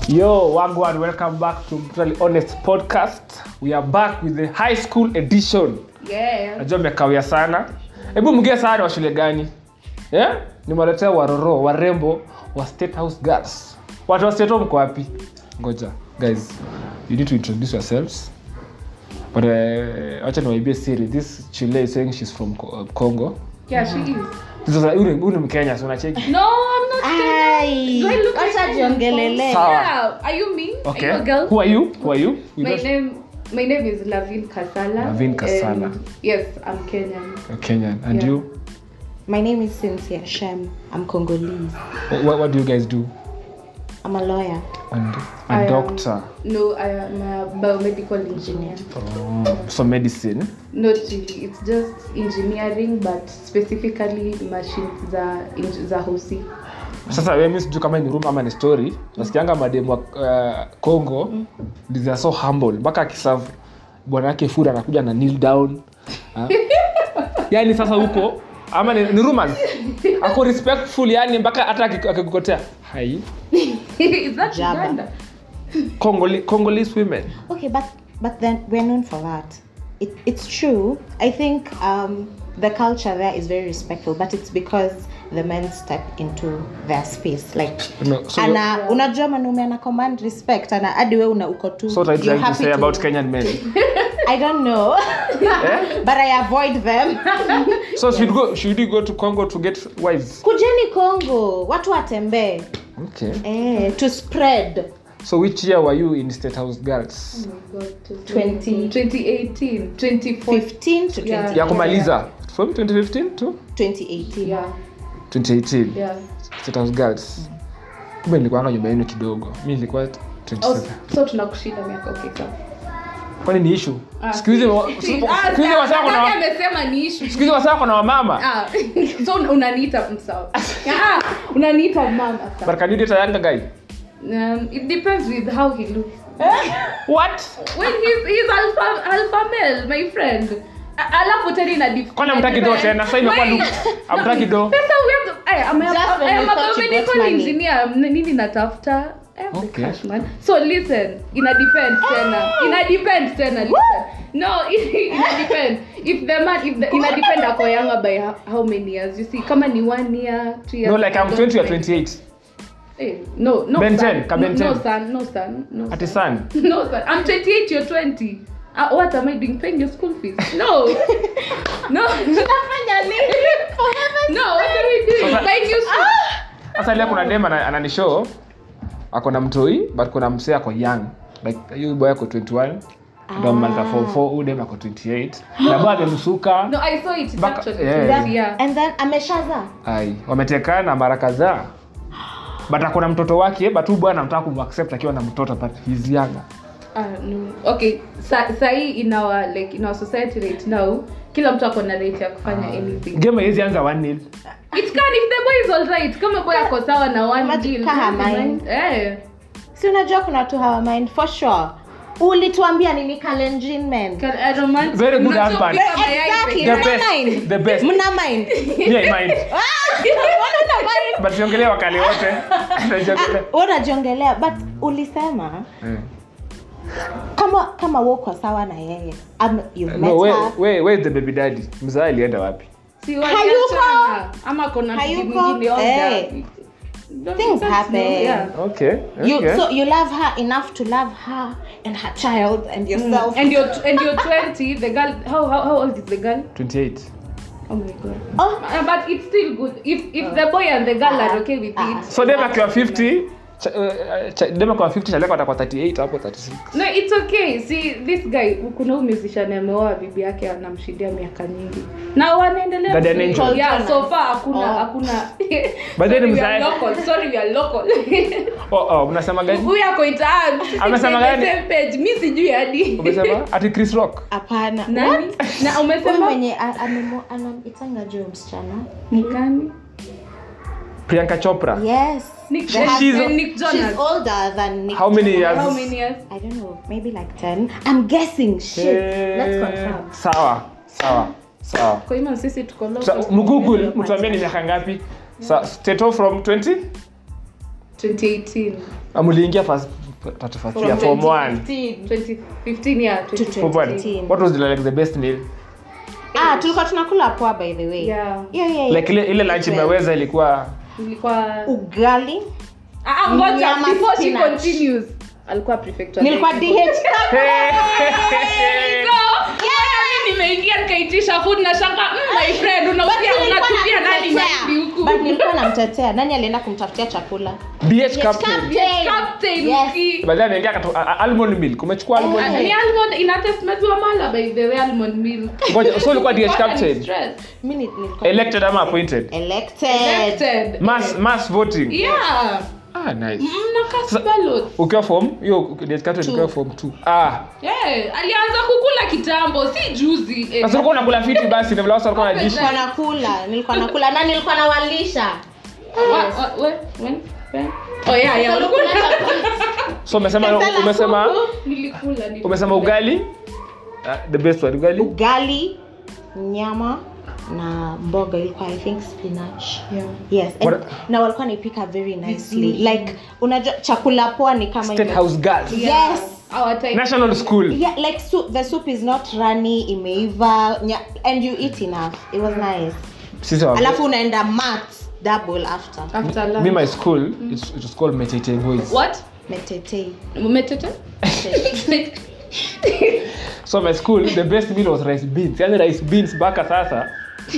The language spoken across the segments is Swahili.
Yo, Wagwan, welcome back to Brutally Honest Podcast. We are back with the high school edition. Yeah. Najua mmekawia sana. Hebu mgie sana wa shule gani? Yeah? Nimewaletea waroro, warembo wa State House Girls. Watu wa State Home mko wapi? Ngoja, guys. You need to introduce yourselves. But uh, acha niwaibie siri. This Chile is saying she's from Co- uh, Congo. Yeah, she is. This is huyu ni- huyu ni Mkenya, so unacheki. No, I'm not. Ai, Do I look like wacha jiongelele Sawa. Yeah. Are you me? Okay. Are you a girl? Who are you? Who are you? You My don't- name. My name is Lavin Kasala. Lavin Kasala. and Yes, I'm Kenyan. You're Kenyan. And Yeah. you? my name is cynthia shem i'm congolese What, what do you guys do? i'm a lawyer And a I am- doctor. No, I am a biomedical engineer. Oh, so medicine. Not really. It's just engineering, but specifically machines za in- za hosi. sasa we mi sijui kama ni room ama ni story nasikianga mademu wa uh, congo they are so humble mpaka akisavu bwana yake food anakuja na kneel down Ha? yani sasa huko ama ni, ni rumors ako respectful yani mpaka hata aki- akikukotea hai is that Jabba. Uganda? Congoli, congolese women okay but but then we're known for that it, it's true i think um, the culture there is very respectful but it's because the men step into their space like no, so, ana unajua mwanaume ana command respect ana hadi we una uko tu so what are you you're trying to happy say to- about kenyan men i don't know eh? but i avoid them so should, go, should you go to congo to get wives kujeni congo watu watembee okay eh, to spread so which year were you in state house girls Oh my God, 20. 2018, 2014. 15 to 20 Yeah. ya kumaliza from 2015 to 2018 Yeah, 2018 yeah. State House girls kumbe nilikuanga nyumba yenu kidogo mi nilikuwa 27 Oh, so tunakushinda miaka okay, sawa. kwani ni ishu Ah, siku hizi wa- si- siku ah, hizi sa- wasaa kuna Nataka amesema ni issue. siku hizi wasaa kuna wamama Ah, so un- unaniita msawa Ah, unaniita mama sawa. but can you date a younger guy um, it depends with how he looks what when he's, he's alpha, alpha male my friend A- alafu tena ina dif- kwani amtaki do tena sasa imekuwa Wait. look amtaki do Sasa we have to- Aya, I'm a- Just when I am you a thought you got biomedical money. engineer M- nini natafuta I have the Okay. cash, man. so listen ina depend tena ina depend tena listen no ina depend if the man if the, ina depend ako younger by how, how many years you see kama ni one year two years no like i'm don't 20 or mind. 28 Eh, no no Ben son. 10, ka no, Ben no 10. son no son no ati son. son no son i'm 28 you're 20 uh, what am i doing paying your school fees no no no what are we doing Sasa- buying you school sasa ile kuna dem ana- ananishow ako na mtoi but kuna msee ako young like huyu boy ako 21 ndo maliza form 4 huyu dem ako 28 na bado amemsuka No, I saw it. It's Back- actually yeah. yeah. yeah. and then ameshaza ai wametekana mara kadhaa but akona mtoto wake but huyu bwana anataka kumaccept akiwa na mtoto but he's younger Uh, no. Okay, sa sahi in our like in our society right now, kila mtu ako na right ya kufanya anything. game haiwezi anza 1 nil It can if the boy is all right. Kama boy ako sawa na one Imagine deal. kaa don't mind. mind. Eh. si unajua kuna watu hawa mind for sure ulituambia nini kalenjin men Can I romance? Very good Unajua husband. pia mayai Exactly. peke the Mna best mind. the best mna mind yeah mind Mbona una mind? but siongelea wakali wote Najiongelea. Wewe unajiongelea but ulisema Eh. kama kama woko sawa na yeye um, you've met no where, her where, where is the baby daddy mzaa alienda wapi Si Hayuko. waliachana. Ama kuna bibi Hayuko. mwingine all Eh. that. Don't- Things that's happen. no- yeah. okay you okay so you love her enough to love her and her child and yourself And you're and you're 20. The girl. How how how old is the girl? 28 Oh my god. oh Uh, but it's still good if if the boy and the girl are okay with Ah. it. so dem akiwa 50 cha- uh, cha- dem akiwa 50 chaleko atakuwa 38 hapo 36 No, it's okay. See, this guy kuna huyu musician ameoa bibi yake anamshindia miaka nyingi. Na wanaendelea. Guardian vizuri. angel. Yeah, so far hakuna Oh. hakuna. But then Sorry, we mzae- are local. Sorry, we are local. oh oh mnasema gani Huyu ako itaan. Amesema gani? Same page. Mimi sijui hadi. umesema ati Chris Rock hapana Nani? Na huyu umesema mwenye a- amemo- anaitanga juu msichana ni gani? Priyanka Chopra yes Nick, The Nick, husband- Nick Jonas. she's older than Nick How many Jonas. years? How many years? I don't know, maybe like 10. I'm guessing. Shit. Let's Eh, confirm. sawa sawa sawa Kwa hiyo sisi tuko local. Sa- mgoogle mtuambie ni miaka ngapi Sa- Teto from 20 2018 amuliingia first tatu first year form 1 2015 yeah To 2015 form 1 2015. what was the, like the best meal ah tulikuwa tunakula poa by the way Yeah. yeah, yeah, like ile ile lunch imeweza ilikuwa ilikuwa ugali ah ah, ngoja Nyama before she spinach. continues alikuwa prefect wa nilikuwa Dairy. dh So, mimi nimeingia nikaitisha food na shanga mm, my friend unaupia unatupia nani mahindi huku but nilikuwa namtetea nani alienda kumtafutia chakula bh captain captain Yes. uki- baadaye ameingia akatu- a- a- almond milk umechukua almond Eh. milk ni almond ina test maziwa mala by the way almond milk ngoja so ulikuwa dh What an captain stress. mi ni- nilikuwa elected ama appointed elected Elected. mass mass voting yeah ah nice mnakas Sa- ballot ukiwa form hiyo dh captain Two. ukiwa form 2 ah yeah alianza kukula kitambo si juzi eh. sasa ulikuwa unakula fiti basi na vile watu walikuwa wanajishi nilikuwa nakula nilikuwa nakula na nilikuwa nawalisha Wa- wa- we- when- when? oh yeah yeah ulikuwa so umesema Sasa umesema nilikula nilikula. umesema ugali Ah, the best one ugali ugali nyama na mboga ilikuwa i think spinach Yeah. yes and, What- na walikuwa naipika very nicely like unajua chakula poa ni kama state ime- house girls Yeah. Yes. Our type. national school yeah like soup, the soup is not runny imeiva nya, and you eat enough it was nice sisi wa alafu unaenda mat double after After lunch. me my school it, it was called Metete Boys What? metete Umetete? so my school the best meal was rice beans yani rice beans mpaka sasa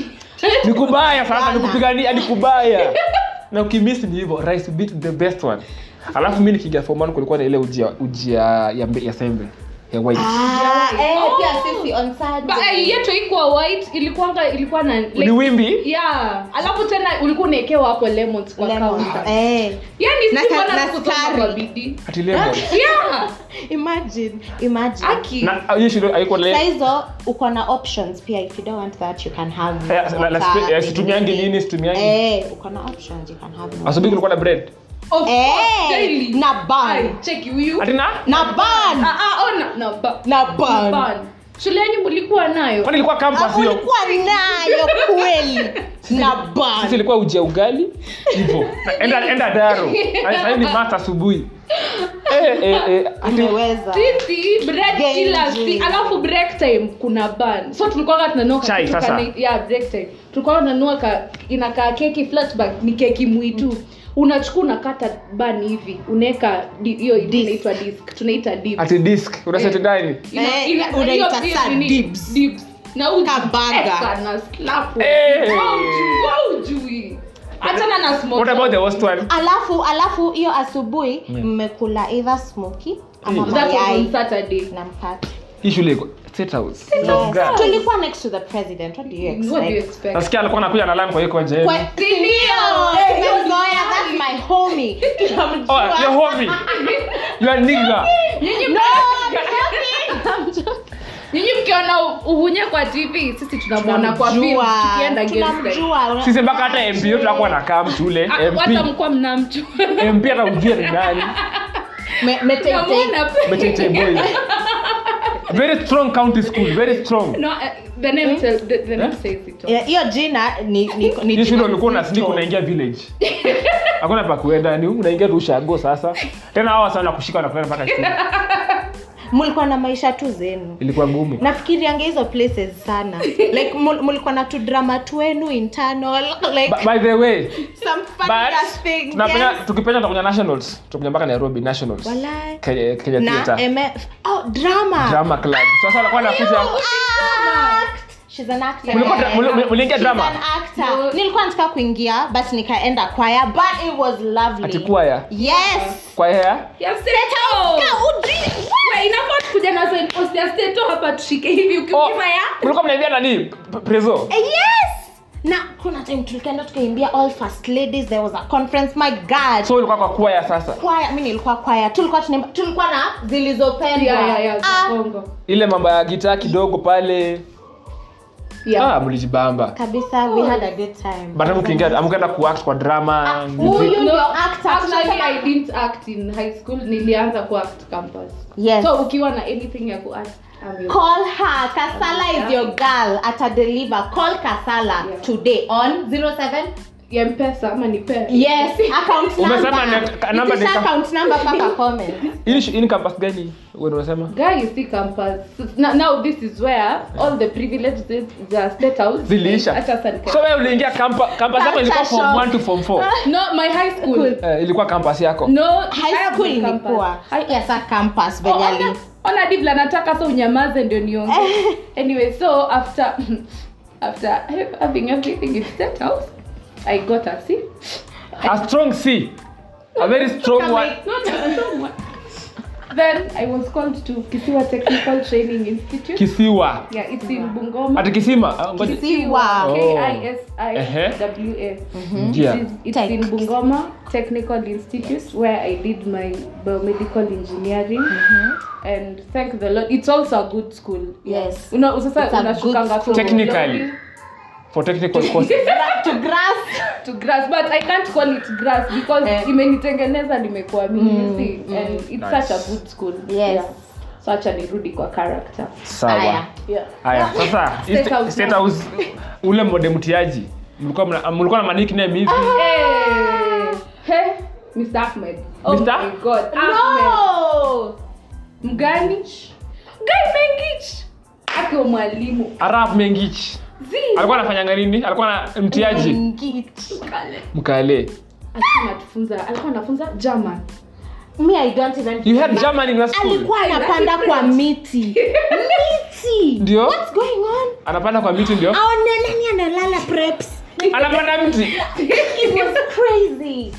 ni kubaya sasa ni kupigania ni kubaya na ukimiss ni hivyo rice beans the best one alafu mi nikiingia form one kulikuwa na ile uji ya- uji ya, ya, mbe- ya sembe ya white ah, eh, Oh. pia sisi on But, eh, Saturday. yetu ikuwa white ilikuwanga ilikuwa na like, ni wimbi yeah alafu tena ulikuwa unaekewa hapo lemons kwa Lemon. counter Eh. yani Na si ka- mbona na sikusoma sukari. kwa bidii ati lemon yeah imagine imagine aki na hiyo shule haikuwa Saa le hizo uko na options pia if you don't want that you can have Eh, la- la- water, eh, situmiangi nini. nini situmiangi eh uko na options you can have more. asubuhi kulikuwa na bread of course eh daily na Ai, ban cheki huyu ati na na ban ah ah oh na na ba na ban ban shule yenyu mlikuwa nayo kwani ilikuwa campus Ah, hiyo ulikuwa nayo kweli na sisi ban ilikuwa uji ya ugali hivyo Na enda enda daro sasa ni mata asubuhi eh eh eh ati umeweza sisi break Genji. kila si alafu break time kuna ban so tulikuwa tunanua Chai, kitu sasa. kana- yeah break time tulikuwa tunanua ka inakaa keki flatback ni keki mwitu unachukua unakata ban hivi unaweka di- hiyo inaitwa disc tunaita dips ati disc unaseti ndani Ina- Eh, ina- unaita hiyo sa pia nini? dips. Dips. na uji- Kabaga. eka na slap. Eh. Wow, ujui, wow, ujui. achana na smoke. what about the worst one alafu alafu hiyo asubuhi mmekula either smoky ama Mm. That was on mayai Saturday. na mkate hii shule iko state house Yes. Girl. tulikuwa next to the president what do you What do you expect expect? nasikia alikuwa anakuja na line kwa hiyo kwa Kwa- Sindio? Eh, Eh, Zoya, that's my homie. oh Tunamjua. your homie you are nigga Nyinyi No, mkiona- I'm joking. nyinyi mkiona uhunye kwa tv sisi tunamwona kwa film Tunamjua. tukienda games time. Tunamjua. sisi mpaka hata mp yetu akuwa na kam shule Ah, hata mp mkuwa mnamjua mp hata ujue ni nani Me- Metete. Tunamwona pe- Metete boys very strong county school very strong No, eh, the name tell- the- the name says it all. Yeah, hiyo jina ni ni ni hii shule jina ulikuwa na nzito. sneak unaingia village hakuna pa kuenda ni unaingia tu ushago sasa tena hawa sana kushika na kupeleka mpaka shule mlikuwa na maisha tu zenu ilikuwa ngumu nafikirianga hizo places sana like mul- mulikuwa na tudrama twenu internal like Ba- by the way some funny ass but things tunapenda yes. tukipenda tutakuja nationals tutakuja mpaka nairobi nationals Walai. Kenya, Kenya na Theatre MF oh drama drama club sasa alikuwa anakuja act she's an actor Mlikuwa dra- muli- mliingia She's drama an actor No. nilikuwa nataka kuingia but nikaenda choir but it was lovely ati kwaya yes kwaya ya Ya Seto. We, inafaa kuja na sign post ya Seto hapa tushike hivi oh ukiuliza ya mlikuwa mnaivia nani P- prezo Eh, yes na kuna time tulikaenda tukaimbia all first ladies there was a conference my god so ulikuwa kwa kwaya sasa kwaya mi nilikuwa kwaya tulikuwa tunaimba tulikuwa na zilizopendwa Yeah, yeah, yeah, Ah, za Kongo. ile mambo ya gitaa kidogo pale Yeah. ah, mlijibamba kabisa we had a good time but mkiingia amkaenda kuact kwa drama huyu music. ndio No, actor actually, tunasema- I didn't act in high school nilianza kuact campus yes so ukiwa na anything ya kuact I'm your- call her kasala is your girl ata deliver call kasala Yeah. today on 07 ya mpesa ama nipe yes account Umesema number ni- ka- number Itisha ni- account number paka comment Hii shi- hii ni campus gani wewe unasema guy you see campus now, now this is where all the privileges the state house Ziliisha. Acha sasa nika- so wewe uliingia campa campus yako ilikuwa Culture form shock. 1 to form 4 no my high school Cool. eh, ilikuwa campus yako no high I have school my campus. ilikuwa I- yes a campus Oh, venye ona- ali ona divla nataka so unyamaze ndio nionge anyway so after after having everything in state house i got a c a strong c a very strong one not a strong one then i was called to kisiwa technical training institute kisiwa yeah it's in bungoma ati kisima Ah, ngoja Kisiwa. Oh. k-i-s-i-w-a Njia. It is- It's Tech. in Bungoma Technical Institute where I did my biomedical engineering. And thank the Lord, it's also a good school. Yes. Una, sasa It's a unashukanga good school. from Technically. lobby for technical courses to grass to grass but I can't call it grass because Eh. imenitengeneza nimekuwa mimi you see and it's Nice. such a good school. Yes. So acha nirudi kwa character. sawa Aya. Yeah. haya sasa hii State sta- House state now. house ule mode mtiaji mlikuwa mna- mlikuwa na manikname hivi Hey, hey, Mr. Ahmed. Oh Mr. my God. Ahmed. no Mgani? Guy Mengich. Akiwa mwalimu. arab mengich Zi. alikuwa anafanyanga nini alikuwa na mtiaji Ngit. Kale. mkale Alikuwa anatufunza, alikuwa anafunza German. me i don't even you had german in your school alikuwa anapanda kwa miti miti Ndio. what's going on anapanda kwa miti ndio aone nani analala preps anapanda mti it was crazy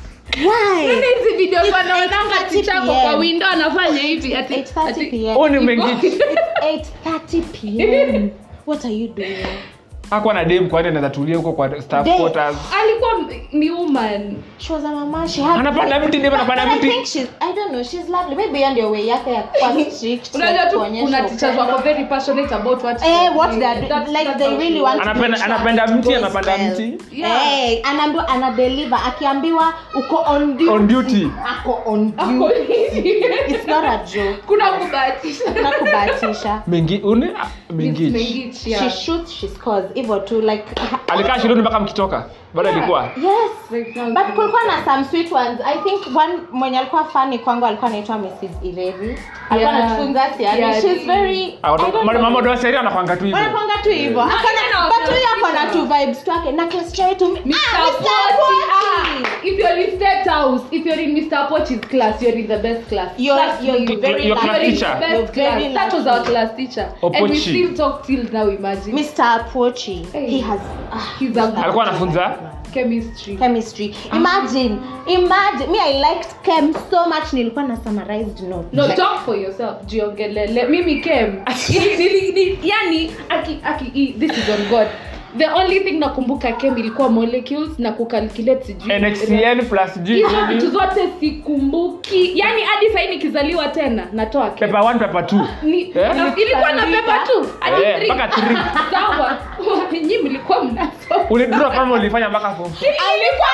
why Nini hizi video wanaonanga 8:30 tichako PM. kwa window anafanya hivi ati 8:30 ati- p.m. huu ni mengich It's 8:30 p.m. What are you doing? hakuwa na dem kwani anaweza tulia huko kwa staff Dem. quarters alikuwa ni woman. She was a mama. She had. anapanda mti dem But, anapanda but I mti think she's. I don't know. She's lovely. Maybe on your way yake ya kuwa strict. Unajua like tu kuonyesha kuna teachers upendo. wako very passionate about what Eh, what doing. they're doing. That's- Like that's they how really she want was. to Anapenda- make sure anapenda it mti, goes anapanda well. mti. Yeah. Eh, anaambiwa anadeliver akiambiwa uko on duty. On duty. Ako on Ako duty. hivi. It's not a joke. kuna kubahatisha Kuna kubahatisha. mengi une ah, mengich Mengich, yeah. She shoots, she scores. Hivyo tu like alikaa shuleni mpaka mkitoka bado alikuwa Yes. Like, now- but kulikuwa na some sweet ones i think one mwenye alikuwa fani kwangu alikuwa anaitwa mrs ilevi alikuwa Yeah. anatufunza siani Yeah, she's ni- very Ah, watu- ma- mama ndo seria anakwanga tu hivyo wanakwanga tu hivyo no, no, but huyo no, ako na tu vibes twake na class chair yetu Mr. ah, Mr. Pochi, Pochi. ah, if you're in State House, if you're in Mr. Pochi's class, you're in the best class. You're- Trust you're me. very Your lucky. class You're in teacher. the best You're very class. That was lucky. our class teacher. And we Opochi. still talk till now, imagine. mr pochi Hey. he has ah, He's a alikuwa anafunza chemistry. chemistry imagine imagine me i liked chem so much nilikuwa na summarized notes No, talk for yourself. Jiongelele. Mimi came. Ili- ili- ili- yani, aki, aki, i- this is on God. The only thing nakumbuka chem ilikuwa molecules na kucalculate sijui. nxcn plus g hizo vitu zote sikumbuki yani hadi sahii nikizaliwa tena natoa chem. pepa 1 pepa 2 Ni- Eh? ilikuwa na pepa tu hadi Eh, three. mpaka three. sawa nyi mlikuwa mnaso ulidrop kama ulifanya mpaka form four. alikuwa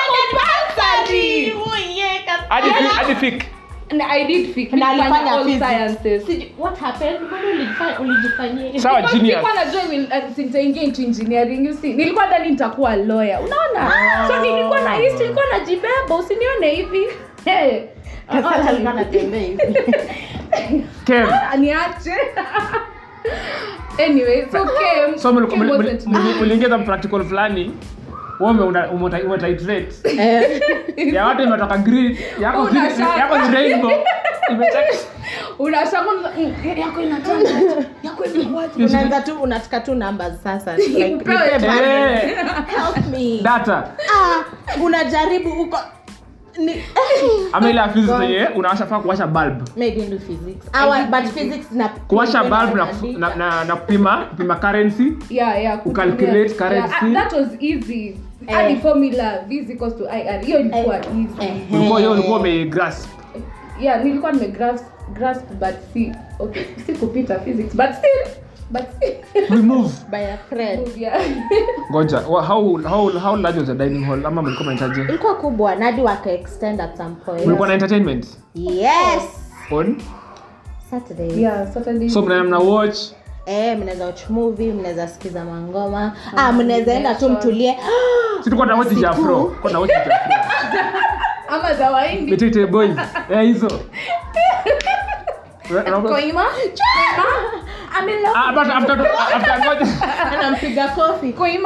compulsory hadi fi- hadi fik Na I did fic, na nilifanya alifanya all physics. sciences. Sijui- what happened mbona ulijifanya ulijifanyia sawa Because genius sikuwa najua will- uh, nitaingia into engineering you see nilikuwa dhani nitakuwa lawyer unaona so nilikuwa na hisi nilikuwa najibeba usinione hivi hey. Sasa alikuwa anatembea hivi. kem Ah, niache anyway so came, so muli- came muli- wasn't muli- muliingiza practical fulani wewe ume- ume- umetitrate ya watu imetoka green yako Una green- shaka. yako ni rainbow imecheka unashanga mm, yako inatanga yako imekuwaje unaanza tu unataka tu numbers sasa like, Upewe nipe tu. value. Eh, help me data ah unajaribu uko ni ama ile ya physics yenye unawasha faa kuwasha bulb maybe do physics our but physics na kuwasha bulb na, na, na, na kupima kupima currency yeah yeah Kucalculate kutumia- currency. yeah, ah, that was easy Eh. hadi formula v is equals to ir hiyo ilikuwa Eh. easy Eh. ulikuwa hiyo ulikuwa umegrasp yeah nilikuwa nime grasp grasp but si okay si kupita physics but still but still remove by a friend yeah ngoja wa- how, how, how large was the dining hall ama mlikuwa mnahitaji ilikuwa kubwa nadi waka extend at some point mlikuwa na entertainment yes on saturday yeah saturday so mna mna watch eh mnaweza watch movie mnaweza sikiza mangoma ah mnaweza enda tu mtulie si tulikuwa na wote Siku. jafro tulikuwa na wote jafro ama za waindi Mitete boys eh hizo Eh, unaona- koima Ah, but after after ngoja anampiga kofi koima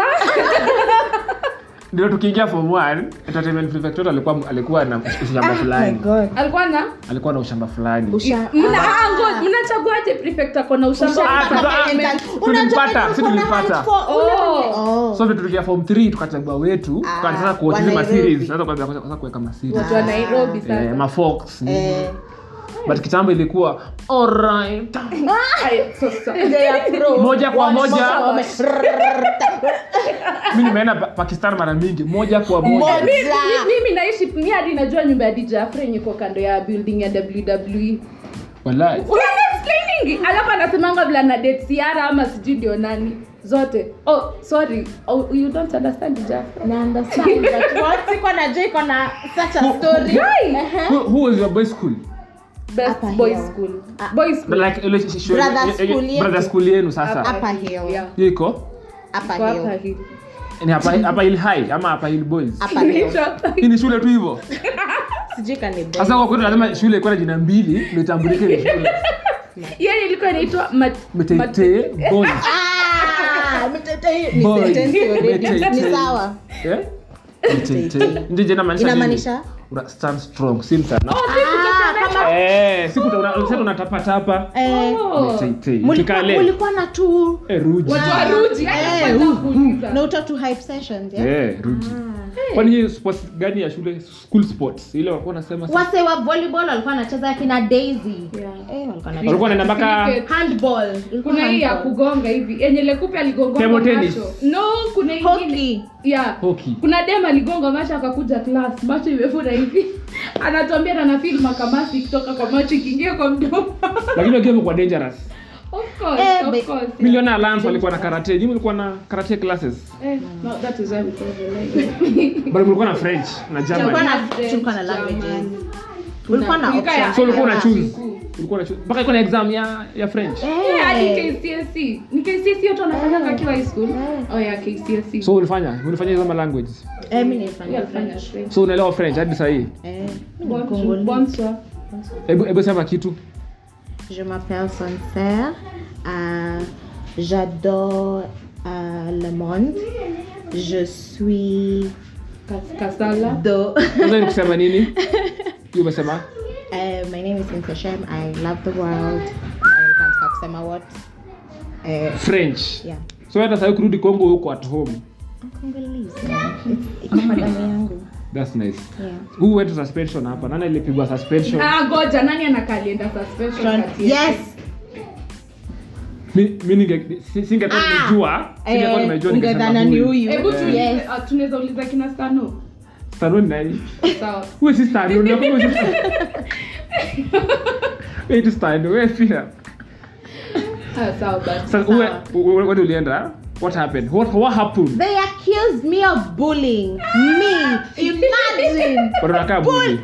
ndio tukiingia form 1 entertainment prefect wetu alikuwa alikuwa na ushamba fulani alikuwa na alikuwa na ushamba fulani Usha- mna ah, ngoja, mnachaguaje prefect ako na ushamba Ah, Usha- tuta- ah, Unajua tulimpata, venye si uko na tulipata. hand for- ule Oh. mwenye- so vitu tukia form 3 tukachagua wetu Ah, tukaanza sasa kuwatch wa zile ma Nairobi. series sasa kuanza kwanza kuweka ma series watu wa nairobi eh sasa ma fox Eh, but kitambo ilikuwa alright Ay, sasa. they are pro. Moja kwa One moja. wame- mimi nimeenda Pa- pakistan mara mingi moja kwa moja Moja. Mi- mi- mimi naishi mi hadi najua nyumba ya dj afre yenye iko kando ya building ya wwe wallahi Unaona explaining alafu anasemanga vile ana date siara ama sijui ndio nani zote oh sorry oh, you don't understand dj afre Na understand, but what? Siko najua iko na such a story. Guy! Ehe. who, who was your boy school best Hapa boys hiyo. school Ah. boys school like ile sh- sh- Brother eh, eh, school yetu. brother school yenu sasa Hapa Upper hill. Yeah. hiyo iko Hapa Kwa hill. hapa hii. ni hapa hapa hill high ama hapa hill boys Hapa hill. Inaitwa hapa hii. hii ni shule tu hivyo Sijui kama ni boy. sasa kwa kweli lazima shule ikuwa na jina mbili ndio itambulike ni shule Yeye ilikuwa inaitwa mat- mat- Metete boys Ah, mtete hii ni Boy. sentence already. Mtete. Ni sawa. eh Metete ndio jina maanisha nini? Inamaanisha? una stand strong si mtana Ah, kama eh siku una- unasema unatapa tapa eh, Oh. Metete mulikuwa tukale mulikuwa na tu eh ruji watu wa ruji hata Eh, kwanza kuuliza. na uto tu hype sessions yeah? eh ruji kwani hii sports gani ya shule school sports ile walikuwa wanasema sa- wase wa volleyball walikuwa wanacheza kina daisy Yeah. eh, walikuwa na walikuwa wanaenda mpaka Cricket. handball Ilikuwa kuna hii ya handball. kugonga hivi yenye lekupe aligonga Table tennis. macho no kuna ingine Hockey. yeah Hockey. kuna dem aligonga macho akakuja class macho imefura hivi anatuambia na nafil makamasi kutoka kwa macho ikiingia kwa mdomo lakini wakiwa wamekuwa dangerous of course Eh, of be- course miliona alliance walikuwa na karate nyinyi mlikuwa na karate classes eh no that is why we call the language bali mlikuwa na french na Tulikuwa german na- French, tulikuwa na languages. German. ulikuwa na Tulikuwa ya- options. so ulikuwa una ya- choose ulikuwa na choose mpaka iko na exam ya ya french Yeah, hadi Eh. KCSE. Ni KCSE watu wanafanyanga akiwa high school. Oh yeah, KCSE. so ulifanya ulifanya hizo ma language Eh, mimi nilifanya Yeah, alifanya French. French. so unaelewa french hadi sasa hii Eh, mimi ni Bonsoir. Congolese. Bonsoir. hebu hebu sema kitu Je m'appelle Sancerre. Euh, J'adore euh, le monde. Je suis Kas- Kasala. do. sasa ni kusema nini hiyo umesema uh, my name is Cynthia Shem. I love the world. Na nataka kusema what? Uh, french yeah. so hata sasa kurudi congo huko at home I'm Congolese. man. It's- Iko kwa damu yangu. that's nice Yeah. who went to suspension hapa nani alipigwa suspension Ah, goja nani anakalienda suspension kati yetu? Yes. mi mi ninge si- singekuwa Ah. nimejua singekuwa Eh, nimejua ungedhana ni huyu. Hebu tu- Yes. ah, tunaweza uliza kina Stano. Stano ni nani Sawa. wewe si Stano ni wewe si wewe si Stano wewe pia Ah, sawa basi. sasa wewe wewe wewe ulienda what happened what what happened They accused me of bullying. Me. Imagine. bado nakaa bully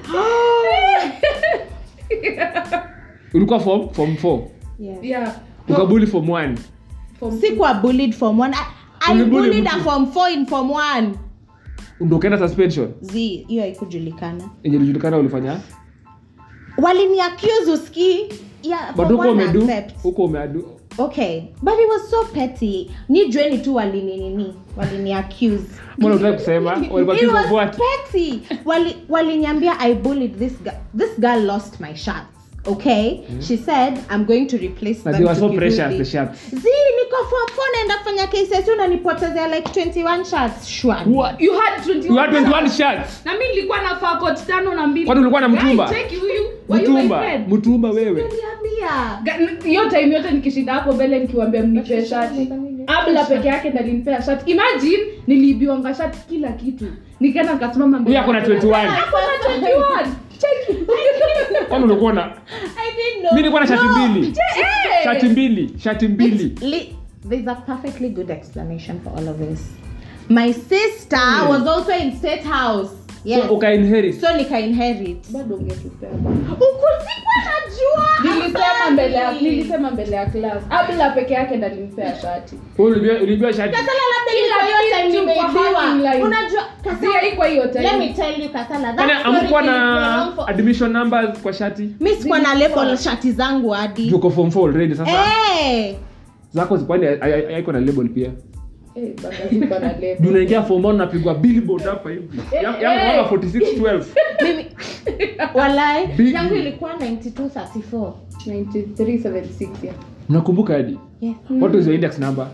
ulikuwa form form 4 yes. Yeah. ukabuli form 1 Form Sikuwa bullied form one. I, I Ulibully bullied mtu. a form four in form one. ndio ukaenda suspension Z, hiyo haikujulikana. yenye ilijulikana ulifanya Walini accuse uski. Yeah, but form huko one umedu accept. huko umeadu Okay, but it was so petty. Ni jueni tu walini nini? Walini accuse. mbona unataka kusema walikuwa It kids was of what petty. Wali waliniambia I bullied this girl. This girl lost my shirts. Okay, she said I'm going to replace na them. they were to so give precious you the the- shirts Zii, niko form four naenda kufanya KCSE unanipotezea like 21 shirts. Shwani. what You had 21. you had 21 shirts Na mimi nilikuwa nafaa coat tano na mbili. Kwani ulikuwa na mtumba? Guy, cheki huyu. Were you my mtumba friend? mtumba wewe Niambia. Ga- hiyo time yote nikishinda hapo mbele nikiwambia mnipe shati abla peke yake ndalinipea shati imagine niliibiwanga shati kila kitu nikaenda nikasimama mbele huyu ako na yake. 21 Ako na 21 Cheki. kwani ulikuwa na I didn't know. mimi nilikuwa na shati No. mbili Eh. shati mbili shati mbili It's li- there's a perfectly good explanation for all of this. My sister was also in State House. yes. so ukainherit so nika inherit bado ungetupea ukusikuwa najua nilisema mbele ya nilisema mbele ya class abla peke yake ndalimpea shati ulijua ulijua shati kasala labda Kila ilikuwa hiyo time kitu kwa nimeibiwa. hanging line. unajua si kasala haikuwa hiyo let me time tell you kasala that Kana story amkuwa na ilikuwa long for- admission numbers kwa shati mi sikuwa na label shati zangu hadi juko form 4 already sasa Eh, zako zikwani haiko na label pia eh bana ziko na Juu level unaingia form 1 unapigwa billboard hapa hivi Eh, Yangu- yangu eh. kama 46 12 mimi walai Big. yangu ilikuwa 9234 9376 yeah unakumbuka hadi yes. what was your index number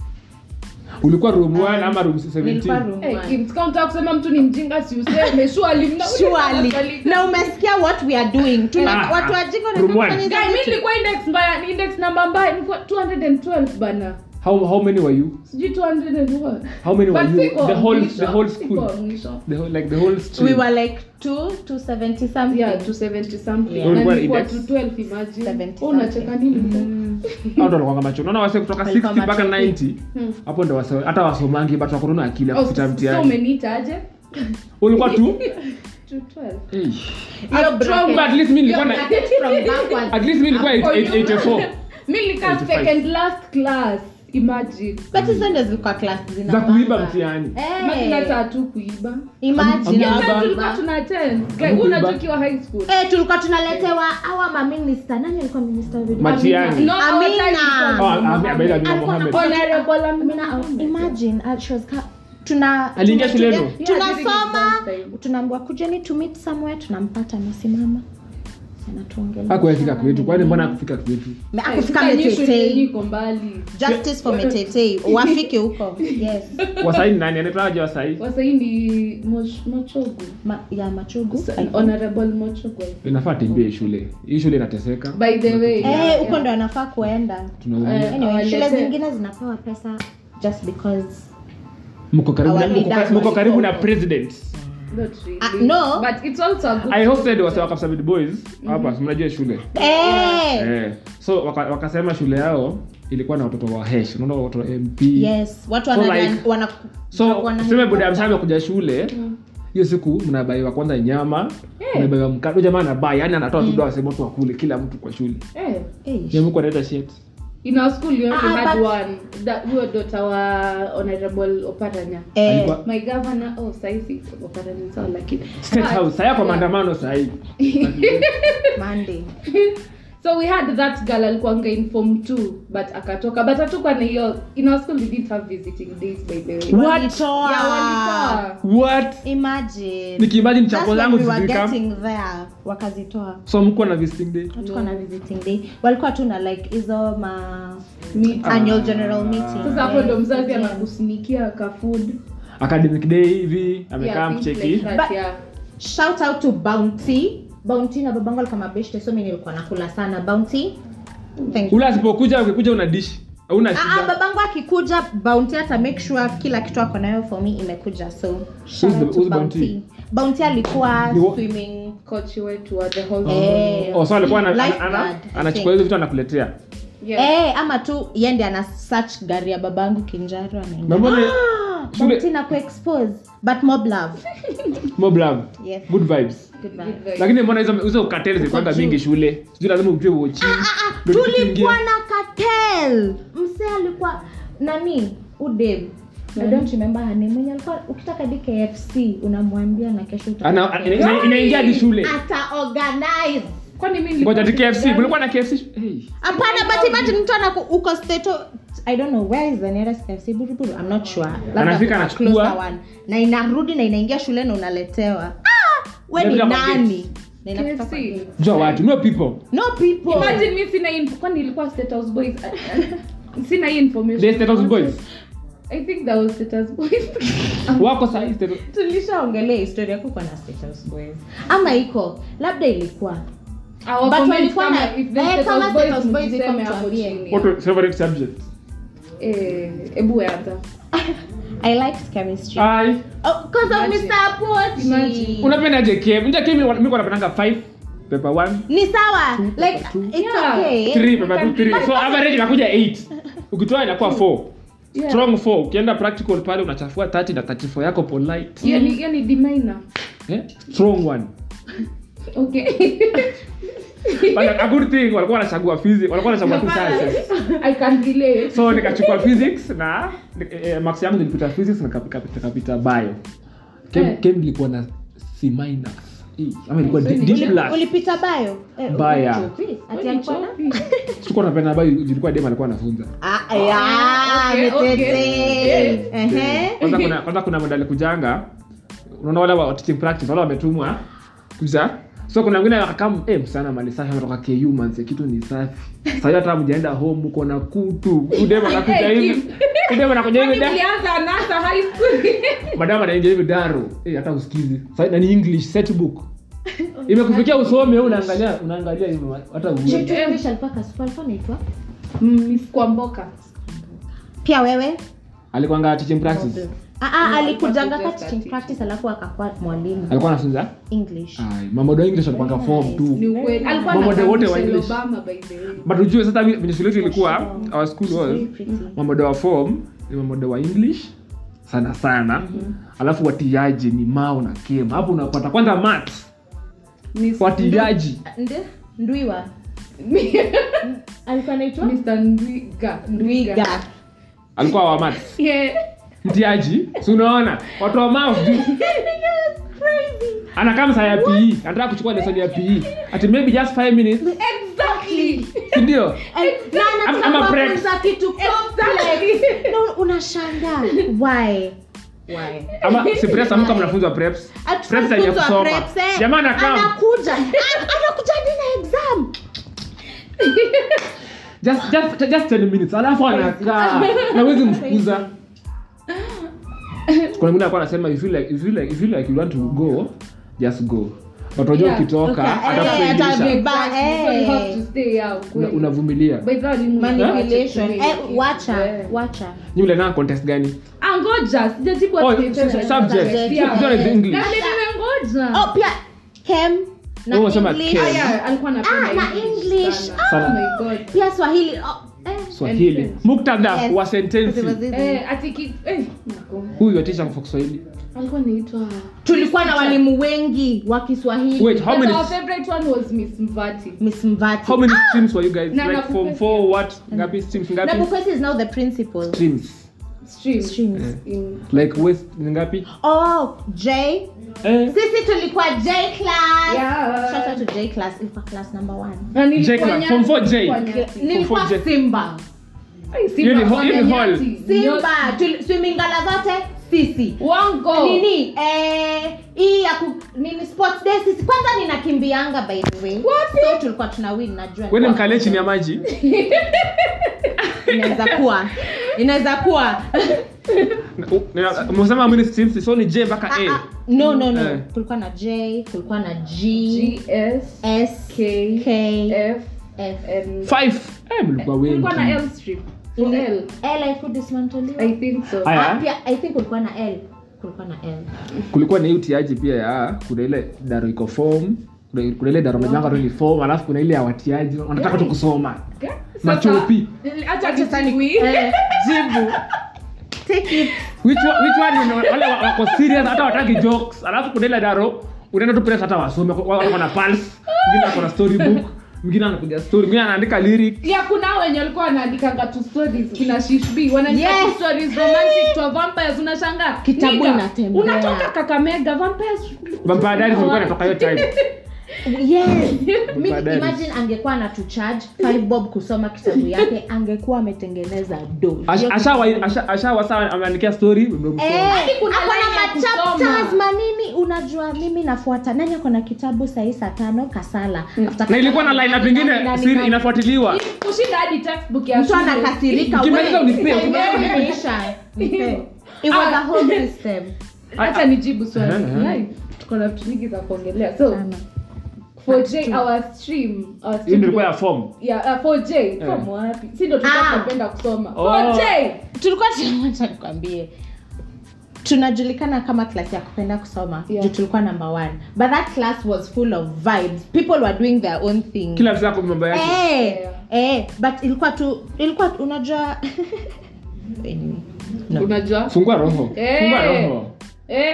ulikuwa room 1 ama room nilikuwa 17 room Eh, one. Kims, kama kusema mtu ni mjinga si useme surely mna- Surely. na umesikia what we are doing Tuna, Ah, watu ah. wajinga Room wanafanya one. hizo Guy, mi vitu. nilikuwa index mbaya ni index namba mbaya nilikuwa 212 bana how how many were you sijui 200 and what how many were But you siko the whole mwisho, the whole siko school mwisho. the whole like the whole stream we were like 2 270 something yeah 270 something Yeah. na Ulikuwa nilikuwa index? 212 imagine 70 Oh, unacheka nini hao ndo walikuwa macho unaona wase kutoka Walikuwa 60 mpaka macho. 90 Hmm. hapo ndo wase hata wasomangi but wako na akili ya Oh, kupita so mtihani umeniita aje ulikuwa tu 212 hey. Hiyo I'm bracket. strong, but at least mimi nilikuwa na Bracket from backwards. at least mimi nilikuwa For you. 84 mi nilikaa 85. second last class imagine but hizo ndio zilikuwa class zina za kuiba bamba. mtihani Eh, Imagine hata hatu kuiba imagine Am- am- hao Kuiba. tulikuwa kuiba. tuna attend Guy, Kuiba. unajua ukiwa high school Eh, tulikuwa tunaletewa awa maminista nani alikuwa minista wa video? Matiang'i. No, our Amina. time ilikuwa oh Amina Amina Amina Alikuwa Mohamed na- Honorable Amina, Amina. imagine uh, she was ka- tuna Aliingia tuna- shuleni? tuna- Yeah, tunasoma during exam time. tunaambiwa kujeni to meet somewhere tunampata amesimama anatuongelea. hakuwafika kwetu kwani mbona hakufika kwetu Me- Eh, akufika sasa nyinyi shule yenyu metetei iko mbali justice for metetei wafike huko yes wasai ni nani anaitwaje wasai wasahii ni Moch- mochogu Ma, ya machugu Sa- honorable mochogu inafaa tembee shule hii shule inateseka by the way yeah, eh huko yeah. ndo anafaa kuenda tunaumia Eh, anyway shule Awalete. zingine zinapewa pesa just because mko karibu na- Our mko leaders ka- mko karibu na walikuwa. president Not really. Ah, no. but it's also a good i hosted wase wa Kapsabet boys hapa si mnajua shule eh eh so waka- wakasema shule yao ilikuwa na watoto wa hesh unaona watoto wa mp yes watu So wana, like- wana, so wana- tuseme buda msame kuja shule Mm. hiyo siku mnabaiwa kwanza nyama mnabaiwa mkate Huyo jamaa anabai yani anatoa tu dawa sema watu wakule kila mtu kwa shule eh Eh, nyemuko analeta shit in our school we only Ah, had but- one that huyo daughter wa honorable oparanya eh, Alikuwa- my governor oh saisi oparanya sawa lakini state But- house saya kwa yeah. maandamano sahii Monday. so we had that girl alikuanga in form 2 but akatoka but hatukuwa na hiyo in our school we didn't have visiting days by the way What? Walitoa. yeah walitoa what Imagine. nikiimagine That's chapo when zangu we were zikikam getting there wakazitoa so mko na visiting day hatukuwa na visiting day walikuwa tu na like hizo ma Meet- annual general meeting sasa hapo ndo Yes, mzazi yes. anakusinikia ka food academic day hivi amekaa Yeah, things mcheki like that, But- yeah. shout out to bounty bounty na babangu alikuwa mabeshte so mimi nilikuwa nakula sana bounty Thank you. ule asipokuja ukikuja una dish hauna Ah, ah, shida babangu akikuja bounty hata make sure kila kitu ako nayo for me imekuja so shout Who's the- out to who's bounty Bounty? bounty alikuwa Ni wa- swimming coach wetu wa the whole Eh. oh so alikuwa ana- ana- Lifeguard, ana- I anachukua think. hizo vitu anakuletea yeah. Eh, ama tu yende ana search gari ya babangu kinjaro anaenda Na mbona- Ah, shule- Bounty na kuexpose but mob love mob love yes good vibes goodbye Good vibe. lakini mbona hizo hizo kateli zilikuwanga juu. mingi shule sijui lazima ujue uochi Ndio kitu tulikuwa kingine. na cartel mse alikuwa nani udem I don't remember her name mwenye alikuwa ukitaka di KFC unamwambia na kesho utapata Ana- KFC. ina- ina- inaingia hadi shule ata organize kwani mi nilikuwa ngoja ti KFC shule kulikuwa na KFC hey. hapana but imagine mtu anaku uko state I don't know where is the nearest KFC buruburu I'm not sure Labda Anafika kuna anachukua. closer one. na inarudi na inaingia shule na unaletewa ah, we ni Inapita kwa nani na inafika KFC. kwa gate. jua watu no people no people imagine mi sina info kwani ilikuwa state house boys sina hii information They state house boys i think that was state house boys wako sahi tulishaongelea historia kuko na state house boys ama iko labda ilikuwa Our But comment walikuwa kama na- if the eh, state kama house state boys house boys iko mjiseme hapo mtuambie. chini. what was favorite subject Eh, ebu anza i liked chemistry ai oh, cause of Imagine. Mr. Pochi. Imagine. unapenda je kem nje kem mimi kwa napendanga 5 paper 1 ni sawa like two. it's Yeah. okay 3 paper 2 3 so average inakuja 8 ukitoa inakuwa 4 Yeah. strong 4 ukienda practical pale unachafua 30 na 34 yako polite hiyo ni hiyo ni D minor eh? strong one okay But a good thing walikuwa wanachagua physics walikuwa wanachagua tu sciences i can relate so nikachukua physics na eh, max yangu nilipita physics na nikapita nikapita bio kem, Eh. kem ilikuwa na c minus E, ama ilikuwa D, D Uli- plus ulipita bayo Eh, Baya. ulichopi? Ati alikuwa na- sikuwa napenda bio ilikuwa dem alikuwa anafunza Ah, ya, okay, okay. mitete. Ehe. kwanza kuna kwanza kuna modali kujanga unaona wale wa teaching practice wale wametumwa kuja so kuna wengine wakakam eh msana mali safi ametoka KU manze kitu ni safi sasa hiyo hata mjaenda home uko na kutu udema anakuja Eh, hivi udema anakuja hivi Kwani da mlianza nasa high school madam anaingia hivi daro eh hata usikizi sasa na ni english set book imekufikia usome wewe unaangalia unaangalia hivi hata uwe Chetu English alikuwa kasupa, alikuwa anaitwa? miss kwamboka pia wewe alikuwa teaching practice Ah, ah, No, alikujanga alikuwa ka just a teaching teacher. practice alafu akakuwa mwalimu alikuwa anafunza english ai mambo ya english alikuwa form ni tu ukweli alikuwa Mambo na wote wa Michelle English. Obama by the way but ujue sasa vi- venye shule yetu ilikuwa sure. our school was Very pretty. mamodo wa form ni mamodo wa english sana sana alafu watiaji ni mao na kem hapo unapata kwanza mat Miss watiaji Nde? ndwiwa alikuwa anaitwa Mr. Ndwiga ndwiga alikuwa wa mat yeah mtiaji si unaona watu wa maf juu anakaa msaa ya pe anataka kuchukua lesson ya pe ati maybe just 5 minutes exactly sindio Eh, na Ama- anataka ama preps. kufunza kitu complex. No, unashangaa why why ama si preps amuka mnafunzwa preps preps zenye Atufunzwa kusoma preps, eh. jamaa anakaa anakuja An- anakuja hadi na exam just just just 10 minutes alafu anakaa na wezi mfukuza kuna mwingine alikuwa anasema if you like if you like if you like you want to go just go but unajua Yeah, ukitoka okay, eh, atakuelimisha atabe- Ba- Exactly. So you have eh. to stay out Una- kweli. unavumilia By the way, ni Mungu manipulation acha eh, tuwe- wacha Yeah. wacha nyi mlenaa contest gani Ah, ngoja sijajibu Oh, ati- s- s- subject. Yeah. Subject is English. Na ndio nimengoja. oh pia kem na Wewe unasema english Kem. Ah, yeah, alikuwa anapenda Ah, na English. sana. Sana. Oh my God. pia swahili oh, eh. swahili And- muktadha Yes. wa sentensi Eh, ati ki- eh, nako. huyu watisha kwa kiswahili alikuwa anaitwa tulikuwa na walimu wengi wa kiswahili wait how But many our favorite one was miss mvati miss mvati how many streams were you guys Na- like na- form 4 what ngapi streams na ngapi bukwesi is now the principal streams stream Streams. in like west ni ngapi oh j eh sisi tulikuwa j class Yeah. shout out to j class ilikuwa class number one na nilikuwa J class, nyati, form four J. nilikuwa nyati. nilikuwa Form four J. simba Ai, Simba, Hiyo ni ho- hiyo ni wame hall. nyati. simba Tuli- swimmingala zote sisi wango nini eh, hii ya ku, nini sports day sisi kwanza ninakimbianga by the way so tulikuwa tuna win najua wene mkalie chini ya maji inaweza kuwa inaweza kuwa umesema mini streams so ni j mpaka Ah, a ah, no no no Eh. kulikuwa na j kulikuwa na g gs s k k f f and five eh mlikuwa wengi kulikuwa na l strip for l l haikudismantoliwa i think so Aya. Ah, pia i think kulikuwa na l kulikuwa na l kulikuwa na hii utiaji pia ya kuna ile daro iko form kuna kuna ile daro majanga tu ni form alafu kuna ile ya watiaji wanataka tu kusoma Sasa- machopi acha nijibu. Eh, jibu take it which one, which one ni wale wa- wako serious hata wataki jokes alafu kuna ile daro unaenda tu press hata wasome wa- wako na pulse mwingine ako na storybook mwingine anakuja story mwingine anaandika lyric ya kuna hao wenye walikuwa wanaandikanga tu stories kina shishb wanaandika Yes. tu stories romantic to vampires unashangaa Kitabu Nigga, inatembea. unatoka kakamega vampires vampire diaries ilikuwa inatoka hiyo time yes Mi- Baadaye. imagine angekuwa na tucharge five bob kusoma kitabu yake angekuwa ametengeneza do Asha- ashawa- asha- ashawasa ameandikia story umemsoma. Hadi kuna akona line ya machapters kusoma. manini unajua mimi nafuata nani akona kitabu sahii saa tano kasala After na ilikuwa na kasala, line up nani, ingine nani, siri nani. inafuatiliwa kushinda hadi textbook ya mtu shule. anakasirika Ukimaliza we, unipe, time ukimaliza yako unipe. imeisha. Nipe. It was a whole system hata nijibu swali Aha, aha. Like, tuko na vitu vingi za kuongelea so Sana. for j our stream our hiyo stream ndio ilikuwa ya form yeah, uh, for j from wapi si ndio tulikuwa Ah. tunapenda kusoma Oh. for j tulikuwa tunawacha nikwambie tunajulikana kama class ya kupenda kusoma Yeah. juu tulikuwa number one but that class was full of vibes people were doing their own thing kila mtu ako mambo yake eh, Yeah. eh, but ilikuwa tu ilikuwa tu- unajua anyway, no. unajua fungua roho Eh. fungua roho eh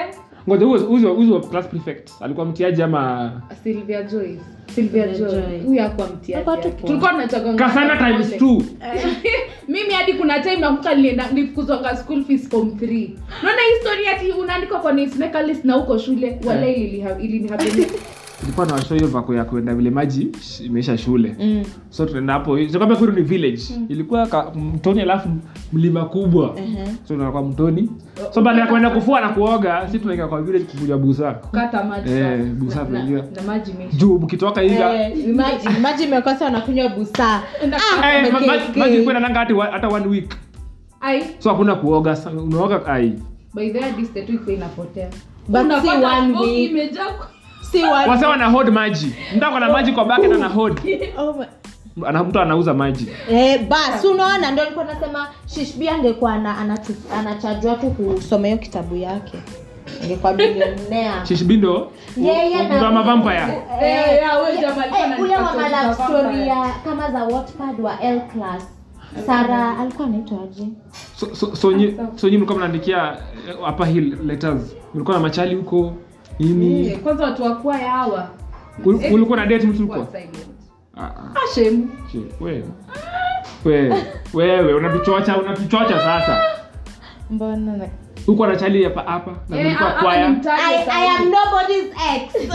ngoja huyo huyo huyo class prefect alikuwa mtiaji ama Sylvia Joyce. Sylvia Sylvia Joy. Joy. Huyu hakuwa mtiaji. Tulikuwa yake. tupo. Tulikuwa tunachagua kasana times two mimi hadi kuna time nakumbuka nilienda nilifukuzwanga school fees form 3 naona hii story ati unaandikwa kwa newsmaker list na huko shule wala iliniha- ilinihappen ilikuwa na washo hiyo vako ya kuenda vile maji sh- imeisha shule Mm. so tunaenda hapo kama kwetu ni village ilikuwa ka, mtoni alafu mlima kubwa Ehe. so tunaenda kwa mtoni so baada ya kuenda kufua na kuoga si tunaingia kwa village kukuja busa kukata maji Eh, sana. busa Na- tunaingia. na maji imeisha. juu mkitoka hivi Eh, imagine- imagine umekosa wanakunywa busaa Enda- Ah, Eh, ma- ma- umekeke. maji kwenda nanga hati wa- hata one week Ai, so hakuna kuoga sa- unaoga ai by the way, distance tu iko inapotea But Unapata si one bogi week. imejaa kwa- si wa- wase wana hold maji mtu ako na maji kwa bucket ana hold Oh my- ana mtu anauza maji Eh, bas unaona ndo nilikuwa nasema shishbi angekuwa ana- anatu- anachajwa tu kusoma hiyo kitabu yake angekuwa bilionea shishbindo Yeye na- mtu wa mavampire Eh, ya, huyo jamaa alikuwa Eh, ule wa ananipa malove story za story vampire. ya kama za Wattpad wa L class Sara alikuwa anaitwa aje? so, so, so, nyi, so nyi mlikuwa mnaandikia eh, upper hill letters mlikuwa na machali huko nini Eh, kwanza watu wakwaya hawa Ul- ulikuwa na date mtu Kuwa huko silent. Ah, ah, Ah, shame. shit, wewe wewe wewe unatuchocha unatuchocha sasa Mbona na- huko na chali hapa hapa na Eh, mlikuwa ah, ah, kwaya nimtaje I, sana. I am nobody's ex.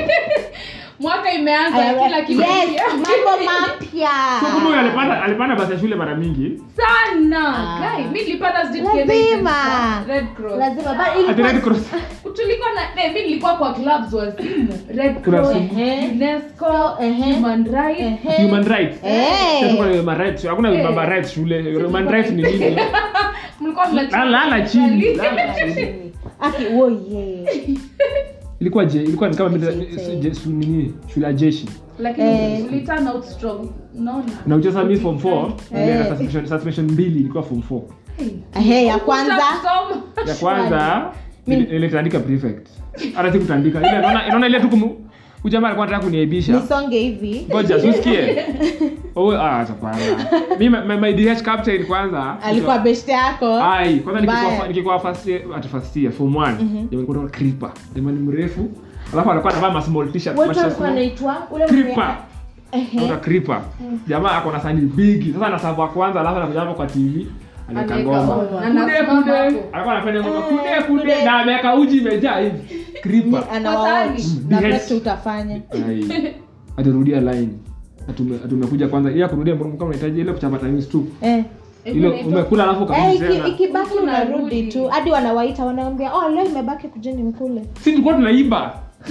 mwaka imeanza I am- kila kitu yes, kipya. mambo mapya. So kumbe huyu alipanda alipanda basi ya shule mara mingi sana Ah. Guy, mi nilipata sijui tukienda Lazima. events za Red Cross. Lazima but ati ilikuwa red cross tulikuwa na eh, mi nilikuwa kwa clubs wazimu red Kuna cross simu. Ehe. unesco Ehe. human rights Ehe. human rights Eh. Sasa tuko na human rights hakuna Eh. human rights shule human rights ni nini mlikuwa mnacheza lala lala chini lala chini Aki wo ye. ilikuwa je ilikuwa ni kama mimi- Sisi. je- su- nini shule ya jeshi lakini Eh. uli turn out strong unaona na ucheza mi form 4 Eh. na suspension suspension mbili ilikuwa form 4 Hey. Ehe, ya kwanza Kusoma. ya kwanza Mi- ile ile tandika prefect hata si kutandika ile naona naona ile tu kumu ujamaa alikuwa anataka kuniaibisha nisonge hivi. ngoja usikie oh ah hapana mimi my, my DH captain kwanza Alikuwa beshte yako. ai kwanza Mbaya. nikikuwa nikikuwa first year at first year form 1 jamaa alikuwa anataka creeper jamaa ni mrefu alafu alikuwa anavaa ma small t-shirt Wote ma walikuwa small- wanaitwa ule creeper Ehe. Naona creeper jamaa ako na sani bigi sasa anasabu wa kwanza alafu anakuja hapo kwa TV anaweka Anaweka ngoma ngoma. kude Anasimama kude hapo. alikuwa anafanya ngoma Eh, kude kude kude. na ameweka uji imejaa hivi creeper Ni- anawaoch. Mm, Na BH. basi utafanya. Ai. aturudia line Atume- atumekuja kwanza ile ya kurudia mbona kama unahitaji ile kuchapa times 2 Eh. ile umekula alafu Eh, kabisa iki- tena ikibaki Huku unarudi narudi. tu hadi wanawaita wanaambia oh leo imebaki kujeni mkule si tulikuwa tunaiba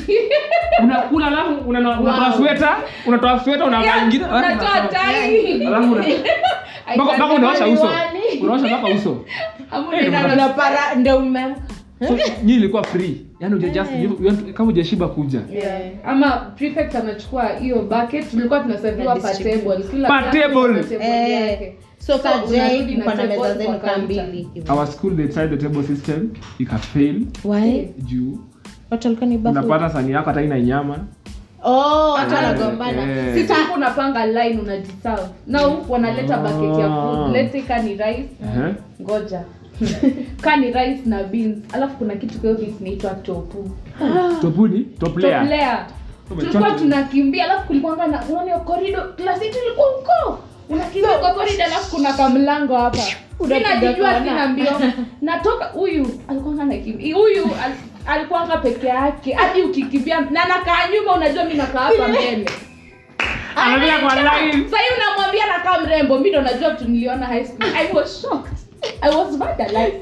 unakula alafu una- unatoa Wow. sweta unatoa sweta unavaa ingine Unatoa tai. alafu una- I mpaka can't mpaka unaosha uso miwani. unaosha mpaka uso Hapo Eh, unaenda una- na- unapara ndio umeamka so nyi ilikuwa free yani uja just you- you- kama ujashiba kuja Yeah. ama prefect anachukua hiyo bucket tulikuwa tunasaviwa Na per distribute. table kila Per class table. ina table Eh, yake. so So, kajai unarudi na mko na table meza kwa zenu kaa counter. mbili hivi. our school they tried the table system ikafail Why? juu watu walikuwa ni bafu unapata sani yako hata ina nyama oh watu Eh, wanagombana eh. sisi huku unapanga line unajiserve na huku wanaleta bucket ya food let's say ka ni rice Ehe. ngoja ka ni rice na beans alafu kuna kitu kwa hiyo beans inaitwa topu topuni top layer toplea tulikuwa tunakimbia alafu kulikuwanga na unaona hiyo korido klasi yetu ilikuwa huko unakimbia kwa korido alafu kuna kamlango hapa Unapiga sinajijua kona. sina mbio natoka huyu alikuwanga nakimbia huyu al, alikuwanga peke yake hadi ukikimbia na nakaa nyuma unajua mi nakaa hapa mbele anapiga kwa line sahii unamwambia nakaa mrembo mi ndo najua vitu niliona high school i was shocked i was vandalized